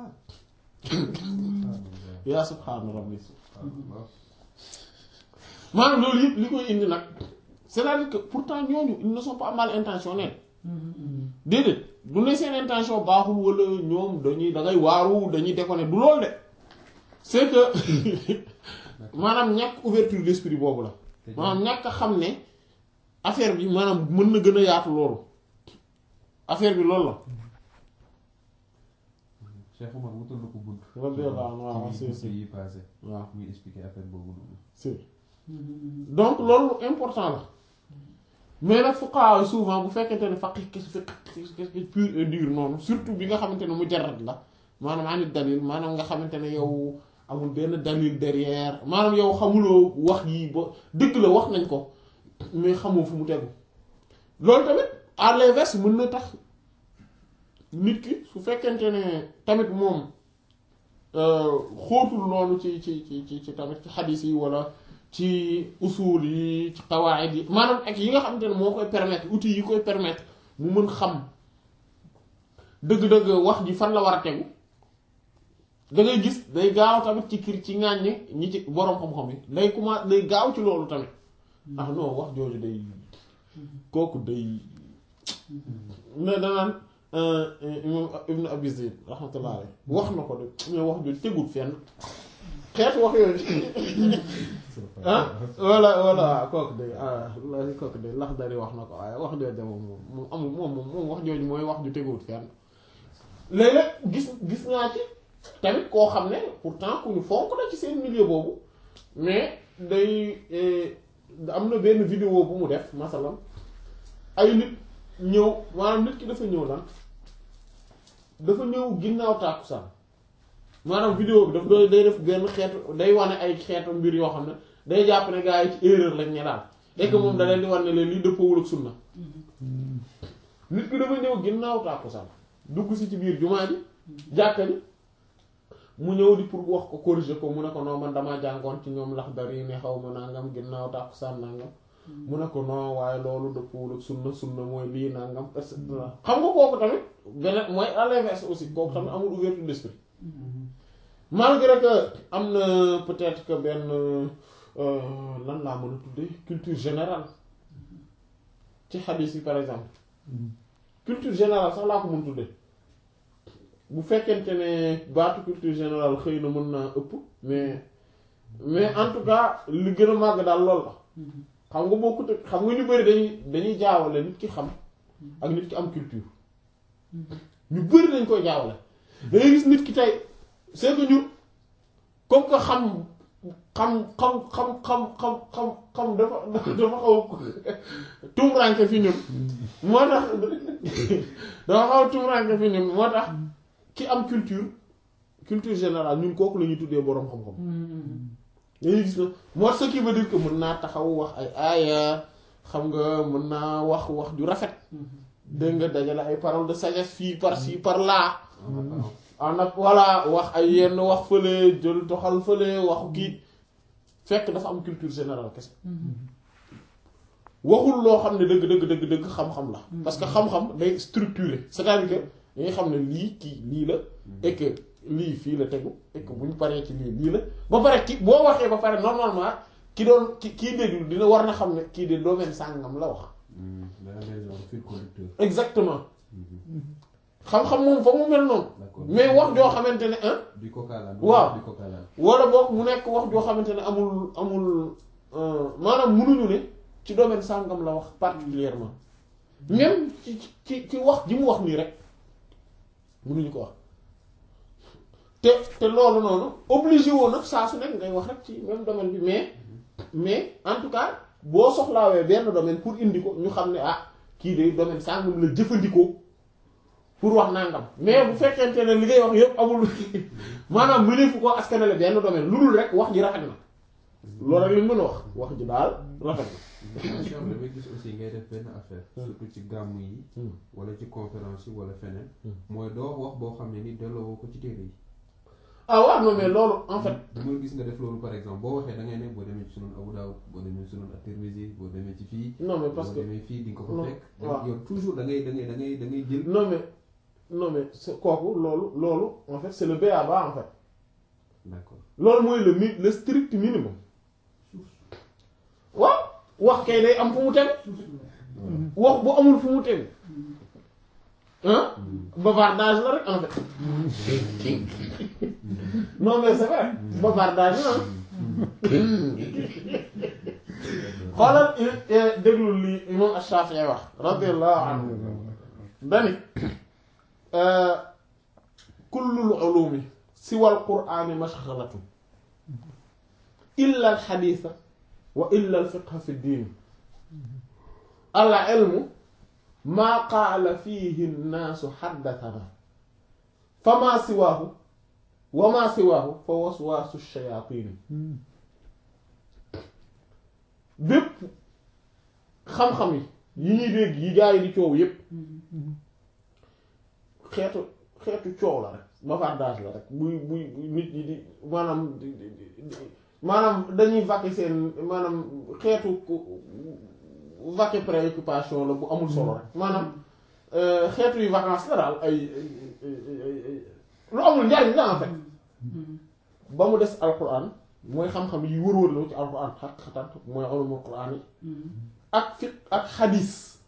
yaa subhaana rabbi subhanallah maanaam loolu yëpp li koy indi nag c'est-à-dire que pourtant ñooñu ils ne sont pas mal intentionnés déedéet du ne seen intention baaxul wala ñoom dañuy da ngay waaru dañuy déconner du loolu de c'est que maanaam ñàkk ouverture d'esprit boobu la maanaam ñàkk a xam ne affaire bi maanaam mën na gën a yaatu loolu affaire bi loolu la Cheikh Omar wutal na ko bunt radiyallahu anhu waaw ci si bunt si yi passé waaw muy expliquer affaire boobu noonu si donc loolu important la mais nag fuqaha souvent bu fekkente ne faqih kese faqih pur et dur noonu surtout bi nga xamante ne mujarrad la maanaam anit dalil maanaam nga xamante ne yow amul benn dalil derrière maanaam yow xamuloo wax yi ba dëgg la wax nañ ko mais xamoo fu mu tegu loolu tamit à l'inverse mën na tax nit ki su fekkente ne tamit moom xóotul noonu ci ci ci ci ci tamit ci xadis yi wala ci usul yi ci qawaid yi maanaam ak yi nga xamante ne moo koy permettre outils yi koy permettre mu mën xam dëgg-dëgg wax ji fan la war a tegu da ngay gis day gaaw tamit ci kir ci ŋàññi ñi ci boroom xam-xam yi day commencé day gaaw ci loolu tamit ndax non wax jooju day kooku day mais danaan imam ibn abi zayd rahmatullah alayhi wax na ko de mais wax jooju tegul fenn xeetu wax yooyu ah wala wala kooku de ah kooku de lax dari wax na ko waaye wax jooju moom moom amul moom moom wax jooju mooy wax ju teguwut fenn léeg-léeg gis gis naa ci tamit koo xam ne pourtant ku ñu fonk na ci seen milieu boobu mais day am na benn vidéo bu mu def masalan ay nit ñëw maanaam nit ki dafa ñëw lan dafa ñëw ginnaaw tàkkusaan maanaam vidéo bi daf doy day def benn xeetu day wane ay xeetu mbir yoo xam ne day jàpp ne gars yi ci erreur lañ ne daal et que moom da leen di wan ne leen lii dëppoowul ak sunna nit ki dafa ñëw ginnaaw tàkkusaan dugg si ci biir jumaa ji jàkka ji mu ñëw di pour wax ko corriger ko mu ne ko non man damaa jàngoon ci ñoom lax dari ne xaw ma nangam ginnaaw tàkkusaan nangam mu ne ko non waaye loolu dëppoowul ak sunna sunna mooy lii nangam et cetera xam nga kooku tamit beneen mooy à l'inverse aussi kooku tamit amul ouverture d'esprit malgré que am na peut-être que benn lan laa mën a tuddee culture générale ci xadiis yi par exemple culture générale sax laa ko mën tudde bu fekkente ne baatu culture générale xëy na mën naa ëpp mais mais en tout cas li gën a màgg daal lool la xam nga bokkut ak xam nga ñu bari dañuy dañuy jaawale nit ki xam ak nit ki am culture ñu bari dañ koy jaawale dangay gis nit ki tey c'est que ñu comme que xam xam xam xam xam xam xam xam dafa dafa xaw a tumranke fi ñun moo tax dafa xaw a tumranke fi ñun moo tax ki am culture culture générale ñun kooku la ñuy tuddee boroom xam-xam dañuy gis na moo ce qui veut dire que mën naa taxaw wax ay aaya xam nga mën naa wax wax ju rafet dégg nga dajale ay paroles de sagesse fii par ci par là ah nag voilà wax ay yenn wax fële jël toxal fële waxu kii fekk dafa am culture générale kese waxul loo xam ne dëgg dëgg dëgg dëgg xam-xam la parce que xam-xam day structuré c'est-à-dire que dañuy xam ne lii kii lii la et que lii fii la tegu et que bu ñu paree ci lii lii la ba pare ki boo waxee ba pare normalement ki doon ki kii déglu dina war na xam ne kii de domaine sàngam la wax dana leen genre fil conducteur. exactement xam-xam moom fa mu mel noonu d'accord mais wax joo xamante ne ah du cocalaan. waaw. du cocalaan. wala boog mu nekk wax joo xamante ne amul amul euh, maanaam munuñu ne ci domaine sàngam la wax particulièrement même ci ci ci wax ji mu wax nii rek munuñu ko wax te te loolu noonu obligé woon nag saa su nekk ngay wax rek ci même domaine bi mais mais en tout cas boo soxlaawee benn domaine pour indi ko ñu xam ne ah kii de domaine sàngam la jëfandikoo pour wax nangam mais bu fekkente ne li ngay wax yëpp amul maanaam mëneefu ko askanale benn domaine lu dul rek wax ji rafet na loolu rek lañ mën a wax wax ji daal rafet na. attention damay gis aussi ngay def benn affaire. surtout ci gàmmu yi. Hmm. wala ci conférence yi wala feneen. Hmm. mooy doo wax boo xam ne ni delloo ko ci téere yi. ah waaw non mais loolu en fait dama gis nga def loolu par exemple boo waxee da ngay ne boo demee ci sunan Abu Dawud boo demee ci sunan at-Tirmidhi boo demee ci fii. non mais parce boo que demee fii di nga ko non, fa fekk. waaw. yow toujours da ngay da ngay da ngay da ngay jël. non mais non mais c'est kooku loolu loolu en fait c'est le b.a.-ba en fait d'accord loolu mooy le mi le strict minimum waaw wax kay day am fu mu tegu wax bu amul fu mu tegu ah bavardage la rek en fait non mais c'est vrai bavardage la xoolal i- déglu li imam Ash-Shafi'i wax radiyallahu anhu dani kullul ulumi siwal qur'ani mashghalatun illa al haditha wa illa al fiqha fi ddin al ilmu ma qaala fihi nnaasu haddathana fama siwaahu wa ma siwaahu fa waswaasu shayaatini bépp xam-xam yi yi ñuy dégg yi gaa yi di coow yépp xeetu xeetu coow la rek bavardage la rek buy buy buy nit ñi di maanaam di di di maanaam dañuy vaquer seen maanaam xeetu ku- vaquer préoccupation la bu amul solo rek maanaam euh, xeetu yu vacances la daal ay ay ay ay ay lu amul njariñ la en fait ba mu des alquran mooy xam-xam yi wër-wër la ci alquran xaqatan mooy ulumul quran yi ak fiq ak xadis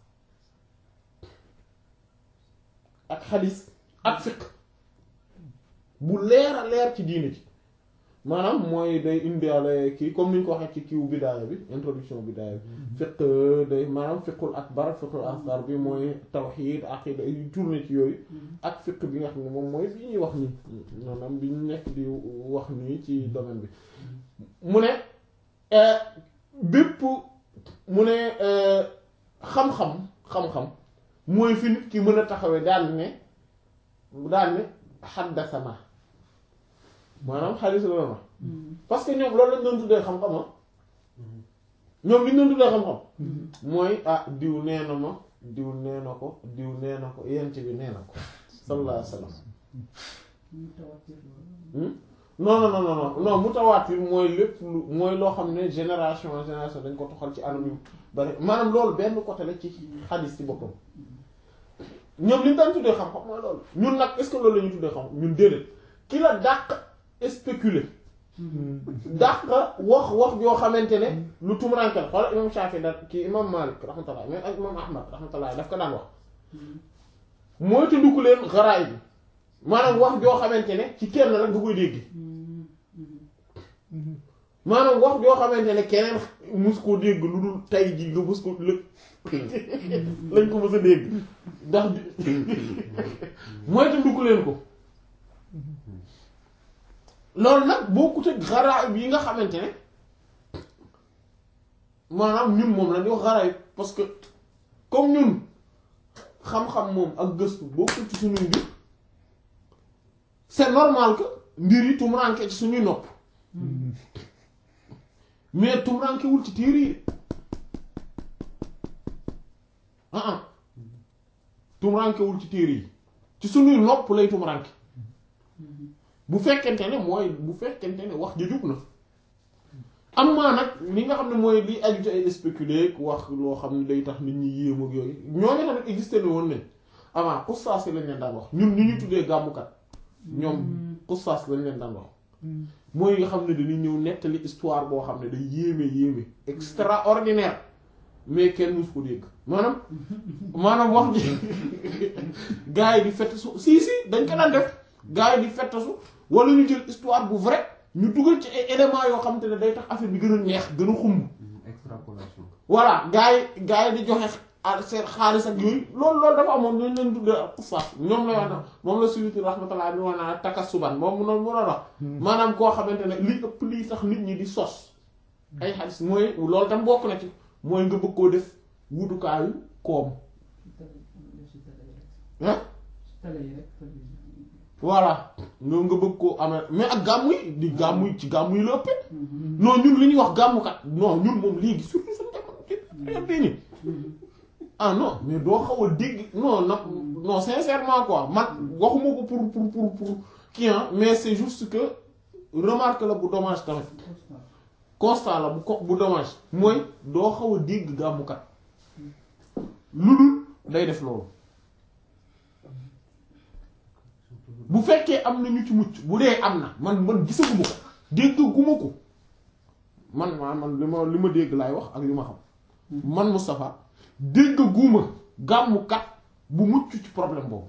ak xadis ak fiq bu leer a leer ci diine ci maanaam mooy day indiwaale kii comme ni ñu ko waxee ci kiiwu bidaaya bi introduction bidaaya bi fiq day maanaam fiqul akbar fiqul asgar bi mooy tawxiid aqida yu tourné ci yooyu ak fiq bi nga xam ne moom mooy bi ñuy wax nii maanaam bi ñu nekk di wax nii ci domaine bi mu ne euh, bépp mu ne euh, xam-xam xam-xam mooy fi nit ki mën a taxawee daan ne daan ne xaddasama maanaam xadis la ma parce que ñoom loolu lañ doon tuddee xam-xam ah ñoom li ñu doon tuddee xam-xam mooy ah diw nee na ma diw nee na ko diw nee na ko yent bi nee na ko sallallahu alayhi wa sallam Hmm? non non non non non non mutawaatir mooy lépp lu mooy loo xam ne génération en génération dañ ko toxal ci anam yu bari maanaam loolu benn côté la ci xadis ci boppam ñoom li ñu daan tuddee xam-xam mooy loolu ñun nag est-ce que loolu la ñuy tuddee xam ñun déedéet ki la dàq spéculer dàq wax wax yoo xamante ne lu tumuraanke la xoolal imam Shafi da kii imam Malik rahmatullah mais ak imam Ahmad rahmatullah daf ko daan wax mooy te dugg leen xaraay bi maanaam wax joo xamante ne ci kenn rek nga koy dégg maanaam wax joo xamante ne keneen mus koo dégg lu dul tay ji nga mus ko lë lañ ko mës a dégg ndax mooy te dugg leen ko loolu nag bokkut ak xaraay yi nga xamante ne maanaam ñun moom la ñuy wax xaraay parce que comme ñun xam-xam moom ak gëstu bokkul ci suñuy mbir c'est normal que mbir yi tumuraanke ci suñuy nopp mais tumurankewul ci téere yi ah ah tumurankewul ci téere yi ci suñuy nopp lay tumuranke bu fekkente ne mooy bu fekkente ne wax ja jub na am maa nag li nga xam ne mooy li aju ci ay spéculer wax loo xam ne day tax nit ñi yéem ak yooyu ñooñu tamit existé na woon nañ avant xusaas lañ leen daan wax ñun ni ñu tuddee gàmmukat ñoom xusaas lañ leen daan wax mooy nga xam ne dañuy ñëw nettali histoire boo xam ne day yéeme yéeme extraordinaire mais kenn mus ko dégg maanaam maanaam wax ji gars yi di fettasu si si dañ ko daan def gars yi di fettasu wala ñu jël histoire bu vrai ñu dugal ci ay éléments yoo xam te ne day tax affaire bi gën a neex gën a xumb extrapolation voilà gars yi gars yi di joxe a- seen xaalis ak yooyu loolu loolu dafa amoon ñooñu leen tuddee ak xufaas ñoom la wax na moom la suyuti rahmatullah bi wax naa takasuban moom mu noonu mu doon wax maanaam koo xamante ne li ëpp lii tax nit ñi di sos ay xaalis mooy loolu tam bokk na ci mooy nga bëgg koo def wutukaayu koom ah voilà nga nga bëgg koo amee mais ak gàmmu yi di gàmmu yi ci gàmmu yi la ëppee non ñun li ñuy wax gàmmukat non ñun moom léegi surtout suñu jamono ci période bii nii ah non mais doo xaw a dégg non non non sincèrement quoi man waxuma ko pour pour pour pour kii ah mais c'est juste que remarque la bu dommage tamit constat la bu ko bu dommage mooy doo xaw a dégg gàmmukat lu dul day def loolu bu fekkee am na ñu ci mucc bu dee am na man man gisaguma ko déggaguma ko man maa man li ma li ma dégg laay wax ak li ma xam man Moustapha déggaguma gàmmukat bu mucc ci problème boobu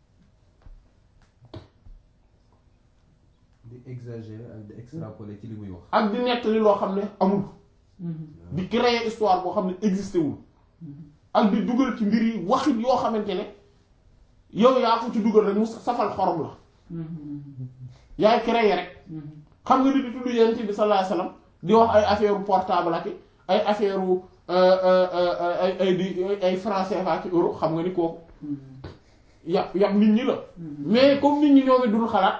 di exagérer ak di extrapoler ci li muy wax ak di nettali loo xam ne amul di créer histoire boo xam ne existé wul ak di dugal ci mbir yi waxit yoo xamante ne yow yaa ko ci dugal rek mu safal xorom la yaay créer rek xam nga di di tudd yonent bi sallallahu alayhi wasallam di wax ay affaire portable ak ay affaire ay ay di ay français ak euro xam nga ni kooku yàpp yàpp nit ñi la mais comme nit ñi ñoo ngi dul xalaat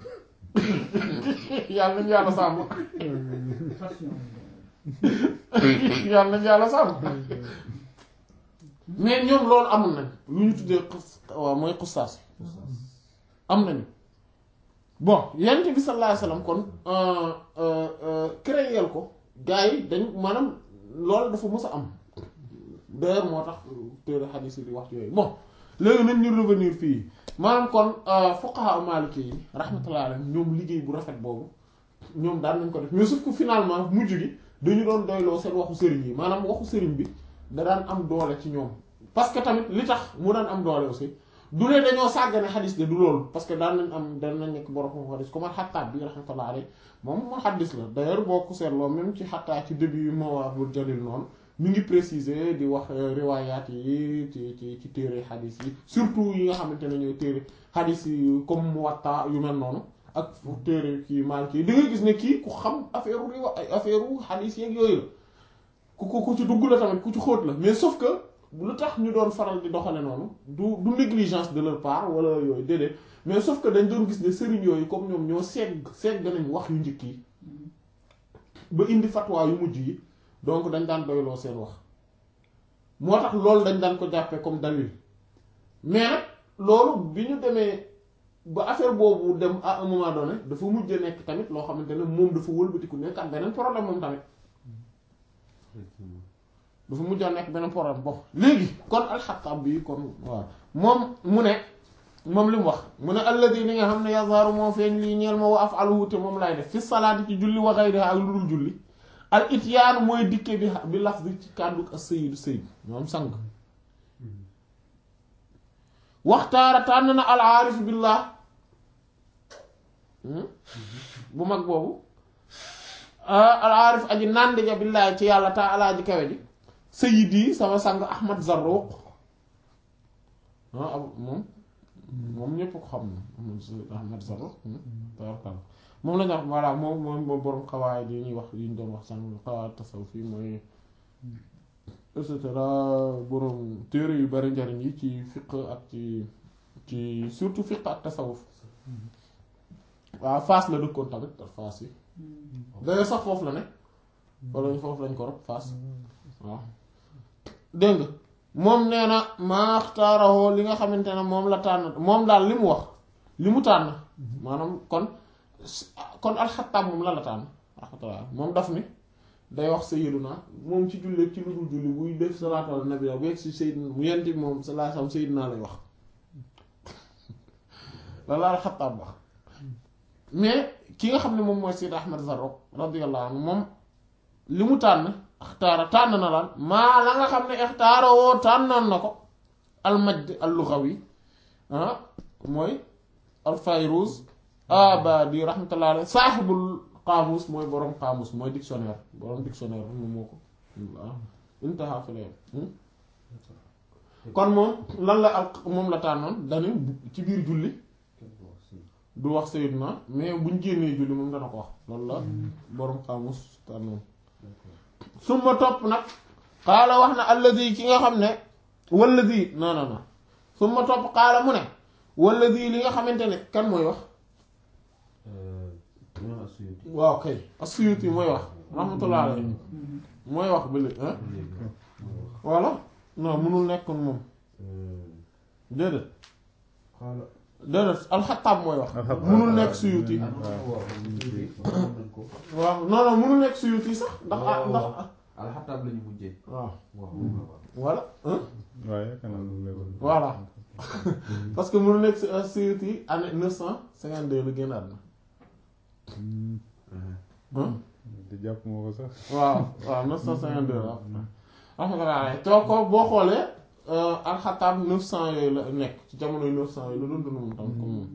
yàlla nañu yàlla sàmm yàlla nañu yàlla sàmm mais ñoom loolu amul nañ lu ñu tuddee xus waaw mooy xusaas am nañu bon yonent bi sallallahu alayhi wasallam kon créer ko gars yi dañ maanaam loolu dafa mës a am d'ailleurs moo tax téere xadiis yi di wax yooyu bon léegi nañ ñu revenir fii maanaam kon fuqaha maliki yi rahmatullahi alayhim ñoom liggéey bu rafet boobu ñoom daan nañ ko def mais sauf que finalement mujj gi dañu doon doyloo seen waxu sëriñ yi maanaam waxu sëriñ bi da daan am doole ci ñoom parce que tamit li tax mu daan am doole aussi du ne dañoo sàggane xadis de du loolu parce que daan nañ am daan nañ nekk borom xadis comme xattaab bi rahmatullahi alayhi moom moo xadis la d'ailleurs boo ko seetloo même ci xattaa ci début yi moo waabul jalil noonu mi ngi préciser di wax riwaayaat yi ci ci ci téere xadis yi surtout yi nga xamante ne ñooy téere xadis yi comme Muwatta yu mel noonu ak téere kii Maliki yi da ngay gis ne kii ku xam affaire riwa ay affaire xadis yeeg yooyu la ku ku ku ci dugg la tamit ku ci xóot la mais sauf que lu tax ñu doon faral di doxale noonu du du négligence de leur part wala yooyu déedéet mais sauf que dañ doon gis ne sëriñ yooyu comme ñoom ñoo segg segg nañ wax yu njëkk yi ba indi fatwa yu mujj yi donc dañ daan doyloo seen wax moo tax loolu dañ daan ko jàppee comme dalil mais nag loolu bi ñu demee ba affaire boobu dem à un moment donné dafa mujj nekk tamit loo xamante ne moom dafa wëlbatiku nekk ak beneen problème moom tamit dafa mujj a nekk beneen problème bon léegi kon alxattaab bi kon waaw moom mu ne moom li mu wax mu ne alladi li nga xam ne yazharu moo feeñ lii ñeel ma wa af'aluhu te moom lay def fi salaati ci julli wa ghayriha ak lu dul julli al ityaan mooy dikke bi bi lafzi ci kàddu ak sayyidu sayyid moom sang waxtaara tànn na al aarif billah bu mag boobu al aarif aji nànd ja billaahi ci yàlla ta alaa ji kawe ji sayyidi sama sang ahmad zarruq ah moom moom ñépp ko xam na ahmad zarruq tabarkalla moom la ñu wax voilà moom moom moom borom xawaay yi ñuy wax yi ñu doon wax sànq xawaay tasawuf yi mooy et cetera borom téere yu bari njariñ yi ci fiq ak ci ci surtout fiq ak tasawuf waaw Fass la dëkkoon tamit Fass yi d'ailleurs sax foofu la ne wala foofu lañ ko rob Fass waaw dégg nga moom nee na maaxtaaroo li nga xamante ne moom la tànn moom daal li mu wax li mu tànn maanaam kon kon alxattaab moom la la tànn alxattaab moom daf ni day wax sayyiduna moom ci julli ci lu dul julli buy def salaatu ala nabi bu yegg si sayyiduna mu yent bi moom sallallahu alayhi wasallam sayyiduna lay wax loolu la alxattaab wax mais ki nga xam ne moom mooy Sayyid Ahmad Zarruq radiyallahu anhu moom li mu tànn ixtaara tànn na lan maa la nga xam ne ixtaara woo tànnoon na ko almajd al-lughawi ah mooy al-Fayruz abadi rahmatullahi alayhi saaxibul qaamus mooy borom qaamus mooy dictionnaire borom dictionnaire moom moo ko waaw intaha fi la yem kon moom lan la al moom la tànnoon dani ci biir julli du wax sayyidna mais buñ génnee julli moom dana ko wax loolu la borom qaamus tànnoon suma topp nag xaala wax na alladi ki nga xam ne walladi non non non suma topp xaala mu ne walladi li nga xamante ne kan mooy wax waaw kay as-Suyuti mooy wax rahmatullah alayhi mooy wax ba léegi ah voilà non mënul nekkoon moom déedéet déedéet alxattaab mooy wax mënul nekk Suyuti waaw non non mënul nekk Suyuti sax ndax ah ndax alxataab lañu mujjee waaw waaw voilà hein waaye kanam lu leer voilà parce que mënul nekk Suyuti année neuf cent cinquante deux la génn àdduna hein di jàpp moo ko sax waaw waaw neuf cent cinquante deux waaw alhamdulilah too ko boo xoolee alxataab neuf cent yooyu la nekk ci jamono yu neuf cent yooyu la doon dund moom tam comme moom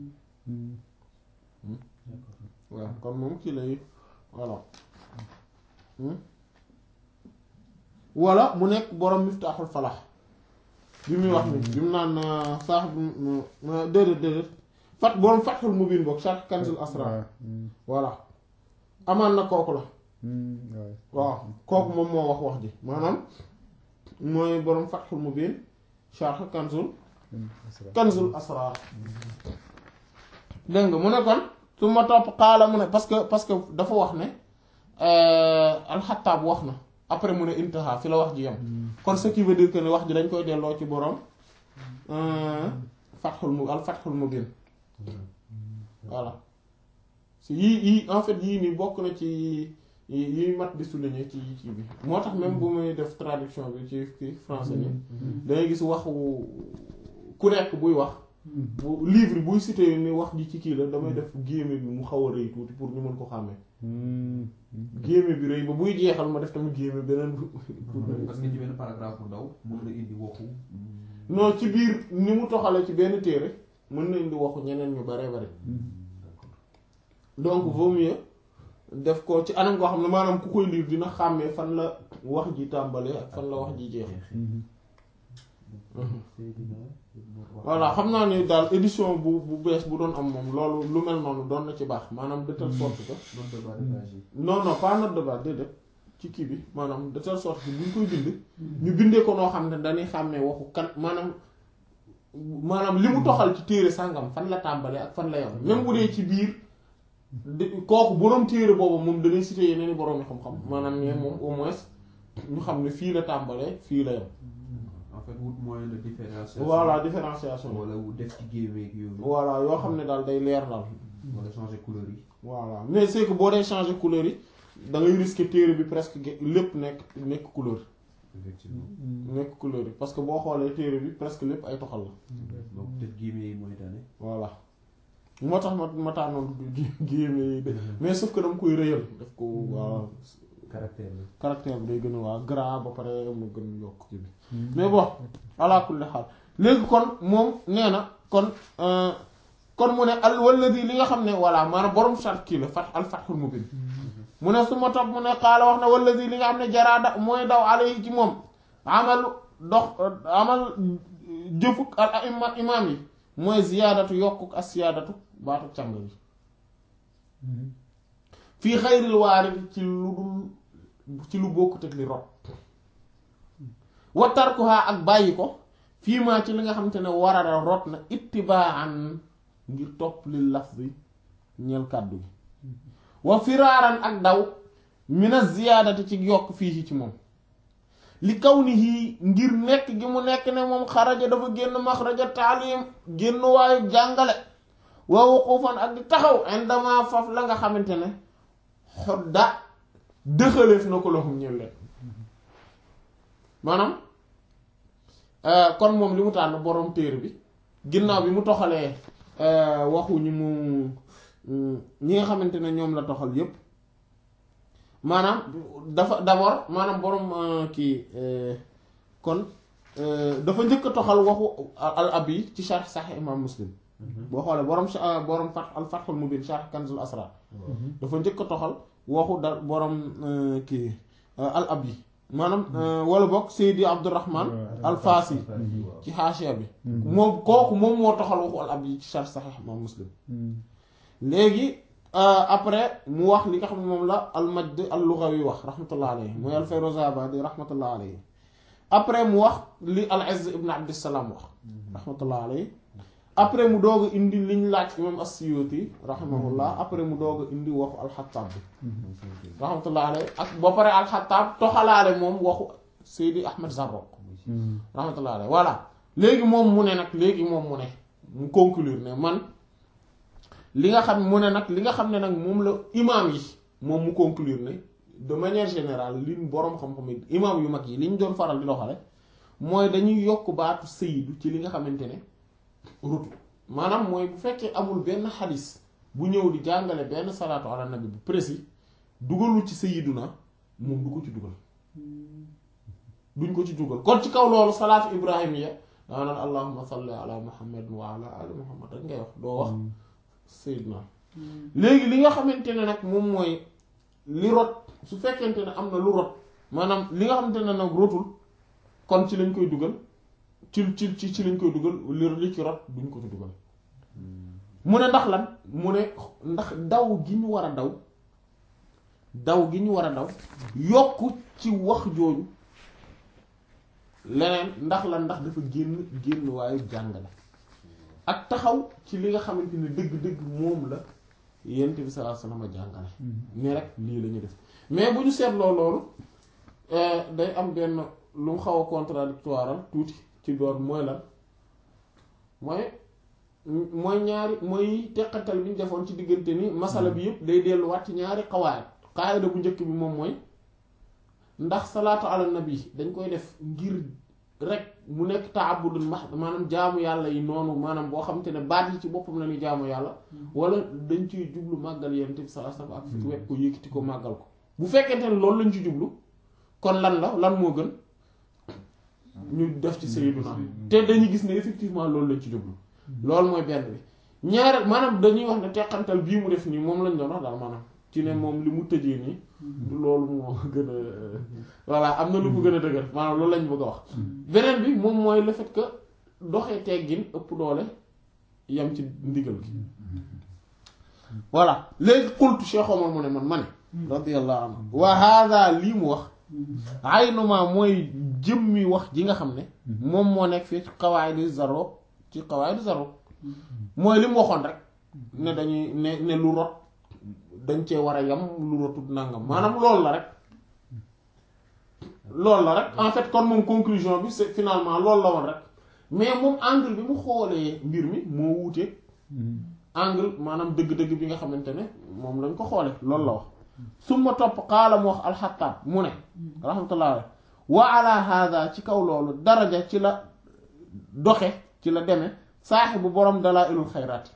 waaw kon moom kii lay voilà wala mu nekk borom miftaaxul falax bi muy wax ni bi mu naan saax déedéet déedéet fat borom fatxul mubin boog sharh kanzul asrar voilà amaan na kooku la waaw kooku moom moo wax wax ji maanaam mooy borom fatxul mubin sharh kanzul kanzul asrar dégg nga mu ne kon su ma topp xaala mu ne parce que parce que dafa wax ne alxataab wax na après mu ne intaha fi la wax ji yam kon ce qui veut dire que ne wax ji dañ koy delloo ci borom fatxul mu al fatxul mubin voilà si yii yii en fait yii nii bokk na ci yi mat di souligner ci ci bi moo tax même bu muy def traduction bi ci ci français ni dangay gis waxu ku nekk buy wax bu livre buy cité ni wax ji ci kii la damay def guillemot bi mu xaw a rëy tuuti pour ñu mën ko xàmmee guillemot bi rëy ba buy jeexal ma def tamit guillemot beneen parce que ci benn paragraphe bu ndaw mën na indi waxu non ci biir ni mu toxale ci benn téere mën na indi waxu ñeneen ñu bare bare donc vaut mieux def ko ci anam koo xam ne maanaam ku koy lire dina xàmmee fan la wax ji tàmbalee ak fan la wax ji jeex voilà xam naa ni daal édition bu bu bees bu doon am moom loolu lu mel noonu doon na ci baax maanaam de telle sorte que note de bas de page yi non non pas note de bas déedéet ci kii bi maanaam de telle sorte que buñ koy bind ñu bindee ko noo xam ne dañuy xàmmee waxu kan maanaam maanaam li mu toxal ci téere sàngam fan la tàmbalee ak fan la yam même bu dee ci biir de kooku boroom téere boobu moom danay cité yeneen i boroom yi xam-xam maanaam ne moom au moins ñu xam ne fii la tàmbalee fii la yam en fait wut moyen de différenciation voilà différenciation wala wu def ci géemeeg yooyu voilà yoo xam ne daal day leer daal wala changer couleur yi voilà mais c'est que boo dee changer couleur yi da ngay risquer téere bi presque ge- lépp nekk nekk couleur effectivement nekk couleur yi parce que boo xoolee téere bi presque lépp ay toxal la donc peut-être géemee yi mooy tane voilà moo tax ma ma tànnoon géeme yi de mais sauf que dama koy rëyal daf ko waaw caractère la caractère bi day gën a waa gras ba pare mu gën yokk ci bi mais bon ala kulli xaal léegi kon moom nee na kon kon mu ne al walladi li nga xam ne voilà maanaam borom sart kii la fat al fathul mubin mu ne su ma topp mu ne xaala wax na walladi li nga xam ne jaraada mooy daw alayhi ci moom amalu dox amal jëfuk al aima imaam yi mooy ziyaadatu yokkuk as siyaadatu baatu càng yi fii xayril waarid ci lu dul ci lu bokkut ak li rot wa tarkuha ak bàyyi ko fii maa ci li nga xamante ne warara rot na ittibaan ngir topp li lafzi ñeel kàddu gi wa firaaran ak daw mina ziyaadati ci yokk fii ci moom li kaw ni hii ngir nekk gi mu nekk ne moom xaraja dafa génn maxraja taalim génn waayu jàngale wa wuqufan ak di taxaw indama faf la nga xamante ne xodda dëxaleef na ko loxum ñëw leen maanaam kon moom li mu tànn borom téere bi ginnaaw bi mu toxalee waxu ñi mu ñi nga xamante ne ñoom la toxal yépp maanaam dafa d'abord maanaam borom kii kon dafa njëkk a toxal waxu al abi ci sharh sahih imam muslim boo xoolee borom borom fat al fathul mubin sharh kanzul asrar dafa njëkk a toxal waxu da borom kii al abi maanaam wala bokk Seydi Abdourahman al Fassi ci xaashiya bi moom kooku moom moo toxal waxu al abi ci sharh sahih imam muslim léegi après mu wax li nga xam ne moom la al majd al lughawi wax rahmatullah alayhi mooy al Fayruzabadi rahmatullah alayhi après mu wax li al Izz ibn Abdissalaam wax rahmatullah alayhi après mu doog a indi liñ laaj imam as-Suyuti rahimahullah après mu doog a indi waxu al-Xattaab bi rahmatullah alayhi ak ba pare al-Xattaab toxalaale moom waxu Seydi Ahmed Zarruq rahmatullah alayhi voilà léegi moom mu ne nag léegi moom mu ne mu conclure ne man li nga xam mu ne nag li nga xam ne nag moom la imaam yi moom mu conclure ne de manière générale li boroom xam-xam yi imaam yu mag yi li ñu doon faral di doxale mooy dañuy yokk baatu sayyidu ci li nga xamante ne rutu maanaam mooy bu fekkee amul benn xadis bu ñëw di jàngale benn salaatu ala nabi bu précis dugalu ci sayyiduna moom du ko ci dugal duñ ko ci dugal kon ci kaw loolu salaatu ibrahimiya daa naan allahumma salli ala muhammad wa ala ali muhammad rek ngay wax doo wax sayyiduna léegi li nga xamante ne nag moom mooy li rot su fekkente ne am na lu rot maanaam li nga xamante ne nag rotul kon ci lañ koy dugal ci ci ci ci lañ koy dugal li li ci rot duñ ko ci dugal mu ne ndax lan mu ne ndax daw gi ñu war a daw daw gi ñu war a daw yokk ci wax jooju leneen ndax lan ndax dafa génn génn waayu jàngale ak taxaw ci li nga xamante ne dëgg-dëgg moom la yent bi sallallahu alayhi wasallam jàngale ne rek lii la ñu def mais bu ñu seetloo loolu day am benn lu mu xaw a contradictoire tuuti ci doon mooy lan mooy mooy ñaari mooy teqatal bi ñu defoon ci diggante ni masala bi yëpp day delluwaat ci ñaari xawaayat xaayida bu njëkk bi moom mooy ndax salaatu ala nabi dañ koy def ngir rek mu nekk taabudul max maanaam jaamu yàlla yi noonu maanaam boo xamante ne baat yi ci boppam la ñuy jaamu yàlla wala dañ ciy jublu màggal yonent bi sallallahu alayhi wasallam ak fi wet ko yëkkati ko màggal ko bu fekkente ne loolu lañ ci jublu kon lan la lan moo gën ñu def ci sayyiduna te dañuy gis ne effectivement loolu lañ ci jublu loolu mooy benn bi ñaar maanaam dañuy wax ne teqantal bii mu def nii moom lañ doon wax daal maanaam ci ne moom li mu tëjee nii du loolu moo gën a voilà am na lu ko gën a dëgër maanaam loolu lañ bëgg a wax beneen bi moom mooy le fait que doxee teggin ëpp doole yam ci ndigal gi voilà léegi xultu Cheikh Omar mu ne man ma ne radiyallahu anhu wa hada lii mu wax aynuma mooy jëmmi wax ji nga xam ne moom moo nekk fii ci qawaidi zaro ci qawaidi zaro mooy li mu waxoon rek ne dañuy ne ne lu rot dañ cee war a yam lu rotut nangam maanaam loolu la rek loolu la rek en fait kon moom conclusion bi c'est finalement loolu la woon rek mais moom angle bi mu xoolee mbir mi moo wuute angle maanaam dëgg-dëgg bi nga xamante ne moom lañ ko xoole loolu la wax suma topp xaala mu wax alxataab mu ne rahmatullah alayhi wa ala hada ci kaw loolu daraja ci la doxe ci la deme saaxibu borom dalaa ilul xayraat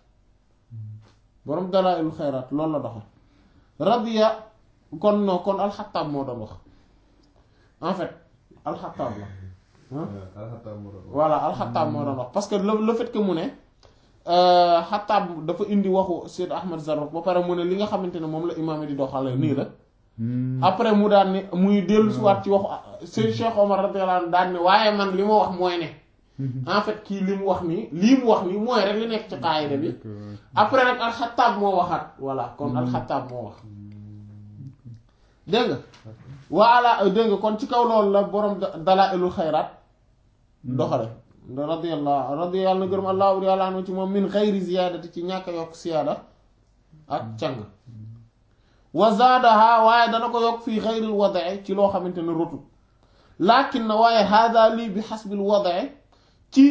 borom dalaa ilul xayraat loolu la doxe radiya kon non kon alxataab moo doon wax en fait alxataab la alxataab moo doon wax. voilà alxataab moo doon wax parce que le le fait que mu ne xataab dafa indi waxu Seyd Ahmad Zarruq ba pare mu ne li nga xamante ne moom la imaam yi di doxale nii la après mu daan ne muy dellu si waat ci waxu Seyd Cheikh Omar radiyallahu anhu daan ne waaye man li ma wax mooy ne en fait kii li mu wax nii lii mu wax nii mooy rek li nekk ci qaayida bi après nag alxataab moo waxaat voilà kon alxataab moo wax dégg nga waala dégg nga kon ci kaw loolu la borom dalaa'ilul xayraat doxale radiyallahu radiyallahu na gërëm allahu yàlla anu ci moom min xayri ziyaadati ci ñàkk a yokk siyaada ak càng wa zaadaha waaye dana ko yokk fii xayril wadae ci loo xamante ne rotu laakin na waaye hada lii bi xasbil wadae ci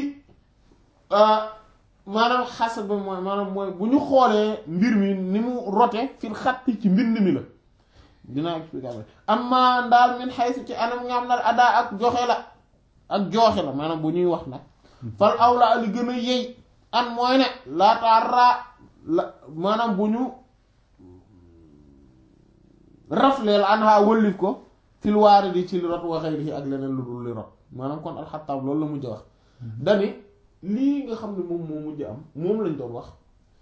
maanaam xasab bi mooy maanaam mooy bu ñu xoolee mbir mi ni mu rote fil xatti ci mbind mi la dinaa expliquer après amma ndaal min xaysu ci anam nga am na adaa ak joxe la ak jooxe la maanaam bu ñuy wax nag fal awla li gën a yey an mooy ne laataara la maanaam bu ñu rafleel an ha wëllif ko fil waari di ci li rot wa xayrihi ak leneen lu dul li rot maanaam kon alxataab loolu la mujj wax dani lii nga xam ne moom moo mujj am moom lañ doon wax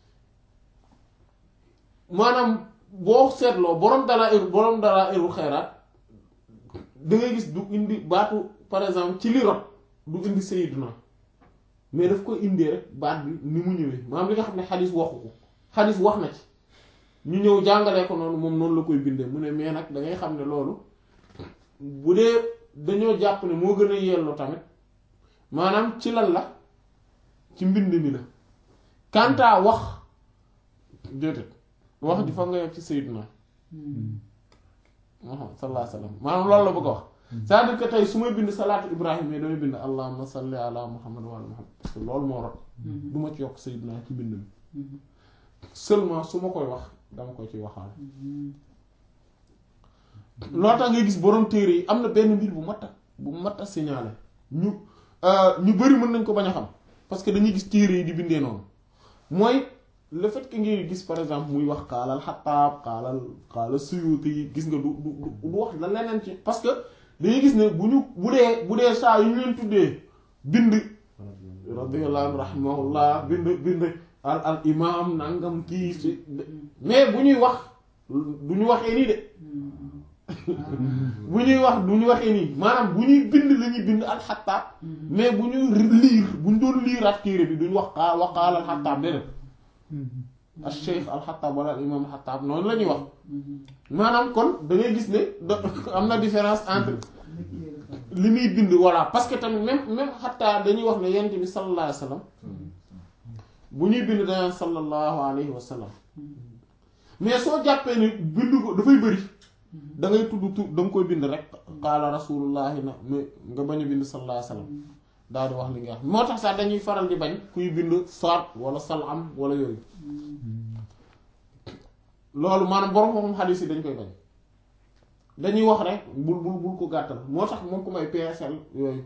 maanaam boo seetloo borom dala ir borom dala iru xayraat da ngay gis du indi baatu par exemple ci li rot du indi sayyiduna mais daf koy indee rek baat bi ni mu ñëwee maanaam li nga xam ne xadis waxu ko xadis wax na ci ñu ñëw jàngalee ko noonu moom noonu la koy bindee mu ne mais nag da ngay xam ne loolu bu dee dañoo jàpp ne moo gën a yelloo tamit maanaam ci lan la ci mbind mi la kanta wax déedéet wax di fa nga yegg ci sayyiduna sallallahu alayhi wa sallam maanaam loolu la bëgg a wax c'est-à-dire que tey su may bind salaatu ibrahim yi damay bind allahumma salli ala muhammad wa ala muhammad parce que loolu moo rot du ma ci yokk sayyiduna ci bind mi seulement su ma koy wax dama ko ci waxaale loo tax ngay gis borom téere yi am na benn mbir bu mat a bu mat a signalé ñu ñu bari mën nañ ko bañ a xam parce que dañuy gis téere yi di bindee noonu mooy le fait que ngay gis par exemple muy wax xaalal xataab xaalal xaalal suyuti yi gis nga du du du wax la leneen ci parce que dañuy gis ne bu ñu bu dee bu dee saa yu ñu leen tuddee bind radiyallahu anhu rahimahullah bind bind al al imam nangam kii si mais bu ñuy wax du ñu waxee nii de bu ñuy wax du ñu waxee nii maanaam bu ñuy bind la ñuy bind al xataab mais bu ñuy liir bu ñu doon liiraat téere bi duñ wax xaa wax xaal al xataab déedéet al cheikh al xataab wala al imam al xataab noonu la ñuy wax maanaam kon da ngay gis ne da am na différence entre li muy bind voilà parce que tamit même même xataa dañuy wax ne yent bi sallallahu alayhi wa sallam bu ñuy bind danaan sallallahu alayhi wa sallam mais soo jàppee ni bind ko dafay bëri da ngay tudd tu da nga koy bind rek qaala rasulullahi na mais nga bañ a bind sallallahu alayhi wa sallam daal di wax li nga wax moo tax sax dañuy faral di bañ kuy bind saat wala salam wala yooyu loolu maanaam borom moom xadiis yi dañ koy bañ dañuy wax rek bul bul bul ko gàttal moo tax moom ko may PSL yooyu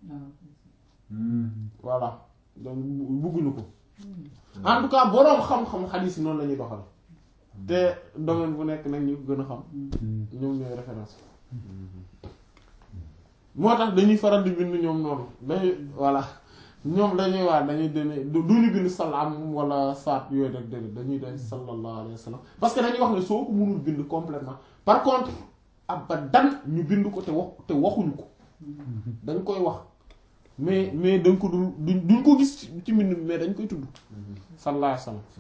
voilà donc bugguñu ko en tout cas boroom xam-xam xadiis yi noonu la ñuy doxal te domaine bu nekk nag ñu gën a xam ñoom ñooy référence moo tax dañuy faral di bind ñoom noonu dañuy voilà ñoom dañuy waa dañuy dene du ñu bind salaam wala saat yooyu rek déedéet dañuy den sallallahu alayhi wa sallam parce que dañuy wax ne soo ko mënul bind complètement par contre abadan ñu bind ko te wax te waxuñu ko dañ koy wax mais mais dañ ko dul duñ duñ ko gis ci mbind mais dañ koy tudd sallallahu alayhi wa sallam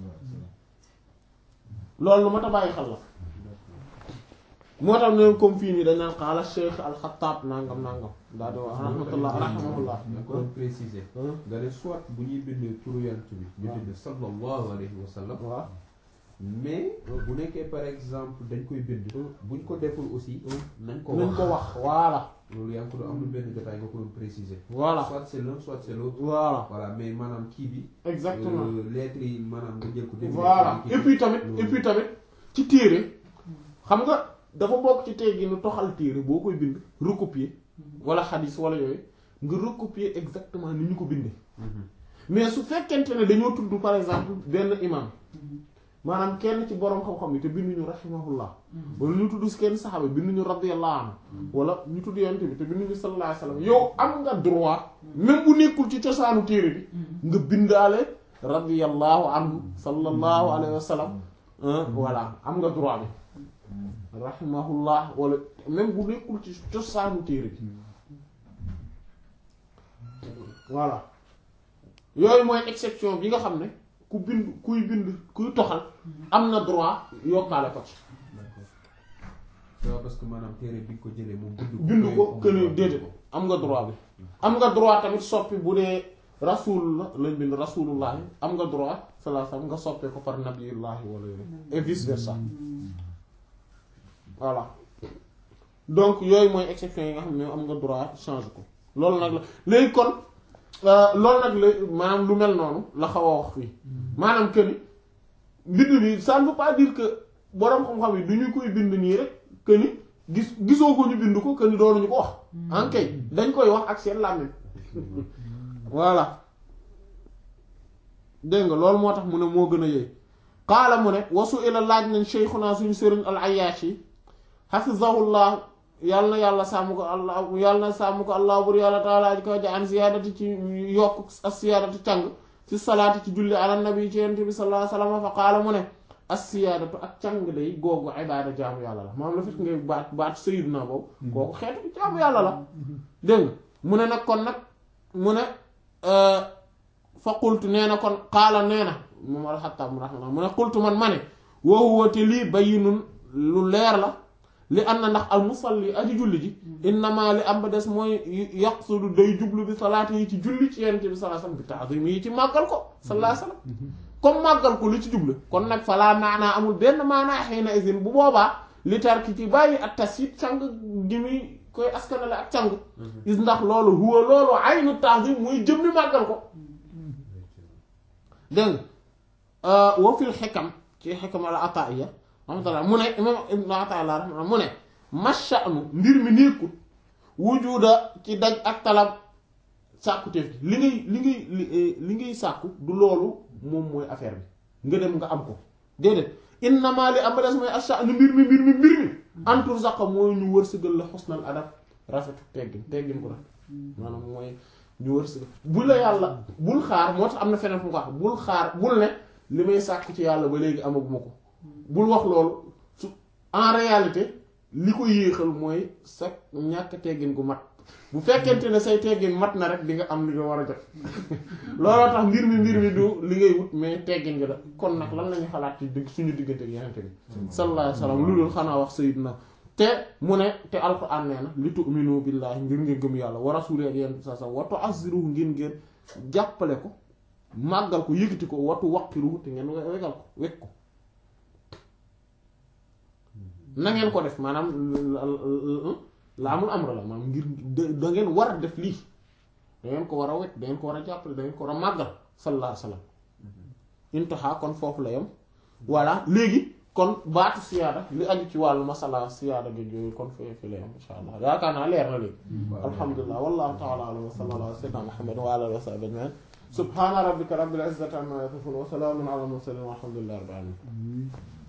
loolu lu ma ta bàyyi xel la moo tax ne comme fii nii dañ naan xaala cheikh alxataab nangam nangam daal di wax rahmatullah rahmatullah nga ko doon préciser nga ne soit bu ñuy bind turu yonent bi ñu bind sallallahu alayhi wa sallam waaw mais bu nekkee par exemple dañ koy bind buñ ko deful aussi nañ ko nañ wax ko wax voilà loolu yaa ngi ko doon am na benn jotaay nga ko doon préciser voilà soit c'est l'un soit c'est l'autre voilà voilà mais maanaam kii bi exactement euh, lettres yi maanaam nga jël ko définir voilà kii et bi. puis tamit loolu. et puis tamit ci téere xam nga dafa bokk ci tey gi nu toxal téere boo koy bind recopier wala xadis wala yooyu nga recopier exactement ni ñu ko bindee Mhm. mais su fekkente ne dañoo tudd par exemple benn imam maanaam kenn ci boroom xam-xam yi te binduñu rahimahullah wala ñu tudd si kenn saxaaba binduñu radiyallahu anhu wala ñu tudd yonent bi te binduñu sallallahu alayhi wasallam yow am nga droit même bu nekkul ci cosaanu téere bi nga bindaale radiyallahu anhu sallallahu alayhi wasallam voilà am nga droit bi rahimahullah wala même bu nekkul ci cosaanu téere bi voilà yooyu mooy exception bi nga xam ne ku bind kuy bind kuy toxal am na droit yokkaale ko ci waaw parce que maanaam téere bi nga ko jëlee moom bind ko këne déedéet am nga droit bi am nga droit tamit soppi bu dee rasul la lañ bind rasulullahi am nga droit sallallahu alayhi wasallam nga soppee ko par nabiyullahi wala yooyu et vice versa voilà donc yooyu mooy exception yi nga xam ne am nga droit change ko loolu nag la léegi kon loolu nag la maanaam lu mel noonu la xaw a wax fii maanaam que ni mbind bi ça ne veut pas dire que boroom xam-xam yi du ñu koy bind nii rek que ni gis gisoo ko ñu bind ko que ni doonuñu ko wax. en kay dañ koy wax ak seen làmmiñ voilà dégg nga loolu moo tax mu ne moo gën a yëy qaala mu ne wasu ila laaj nañ sheykhuna suñu sëriñ al ayyashi hafizahullah yàlla na yàlla sàmm ko allah yàlla na sàmm ko allah bur yàlla taala ji ko ja an siyaadati ci yokk as siyaadati càng ci salaati ci julli ala nabi ci yonent bi sallallahu alayhi wasallam fa qaala mu ne as siyaadatu ak càng day googu ibaada jaamu yàlla la maam la fit ngay baat baat sayyidna boobu kooku xeetu jaamu yàlla la dégg nga mu ne nag kon nag mu ne fa qultu nee na kon qaala nee na moom alxattaab mu raxma mu ne qultu man ma ne woowu te lii bayyinun lu leer la li am na ndax al musalli aji julli ji innama li am ba des mooy yaqsudu day jublu bi salaati yi ci julli ci yonent bi sallallahu alayhi wasallam bi ta'zim yi ci màggal ko sallallahu alayhi wasallam comme màggal ko li ci jublu kon nag falaa maanaa amul benn maanaa xiina isin bu boobaa li tarki ci bàyyi ak tasit càng gi muy koy askanale ak càng is ndax loolu huwa loolu aynu ta'zim muy jëmmi màggal ko dégg nga wa fil xikam ci xikam al ataiya rahmatullah mu ne imam ibnu ataillah rahmatullah mu ne masha'nu mbir mi nekkul wujuda ci daj ak talab sàkkuteef gi li ngay li ngay li ngay sàkku du loolu moom mooy affaire bi nga dem nga am ko déedéet innama li am des mooy asha'nu mbir mi mbir mi mbir mi antur saqa mooy ñu wërsëgal la xusnal adab rafetu teggin teggin ko rafet maanaam mooy ñu wërsëgal bu la yàlla bul xaar moo tax am na feneen fu mu ko wax bul xaar bul ne li may sàkku ci yàlla ba léegi amaguma ko bul wax loolu su en réalité li ko yéexal mooy sa ñàkk teggin gu mat bu fekkente ne say teggin mat na rek di nga am li nga war a jot looloo tax mbir mi mbir mi du li ngay wut mais teggin gi la kon nag lan lañu xalaat ci digg suñu diggante ak yenente bi sallallahu alayhi wasallam lu dul xanaa wax sayyidina te mu ne te alquran nee na li tu'minu billahi ngir ngeen gëm yàlla wa rasulihi ak yenente sa sa wa tu'azziruhu ngir ngeen jàppale ko màggal ko yëkkati ko watu waqiruhu te ngeen wegal ko wekk ko na ngeen ko def maanaam la amul amra la maanaam ngir da ngeen war a def lii da ngeen ko war a wekk da ngeen ko war a jàppale da ngeen ko war a màggal sallallahu alayhi wasallam intaha kon foofu la yem voilà léegi kon baatu siyaada li aju ci wàllu masala siyaada gi yooyu kon fi fi la yem insha allah yaakaar naa leer na léegi alhamdulilah wallahu ta'ala a'lam wa sallallahu ala sayyidina muhammad wa ala alihi wa sahbihi ajma'in subhana rabbika rabbil izzati amma yasifun wa salamun ala al mursalin walhamdulillahi rabbil alamin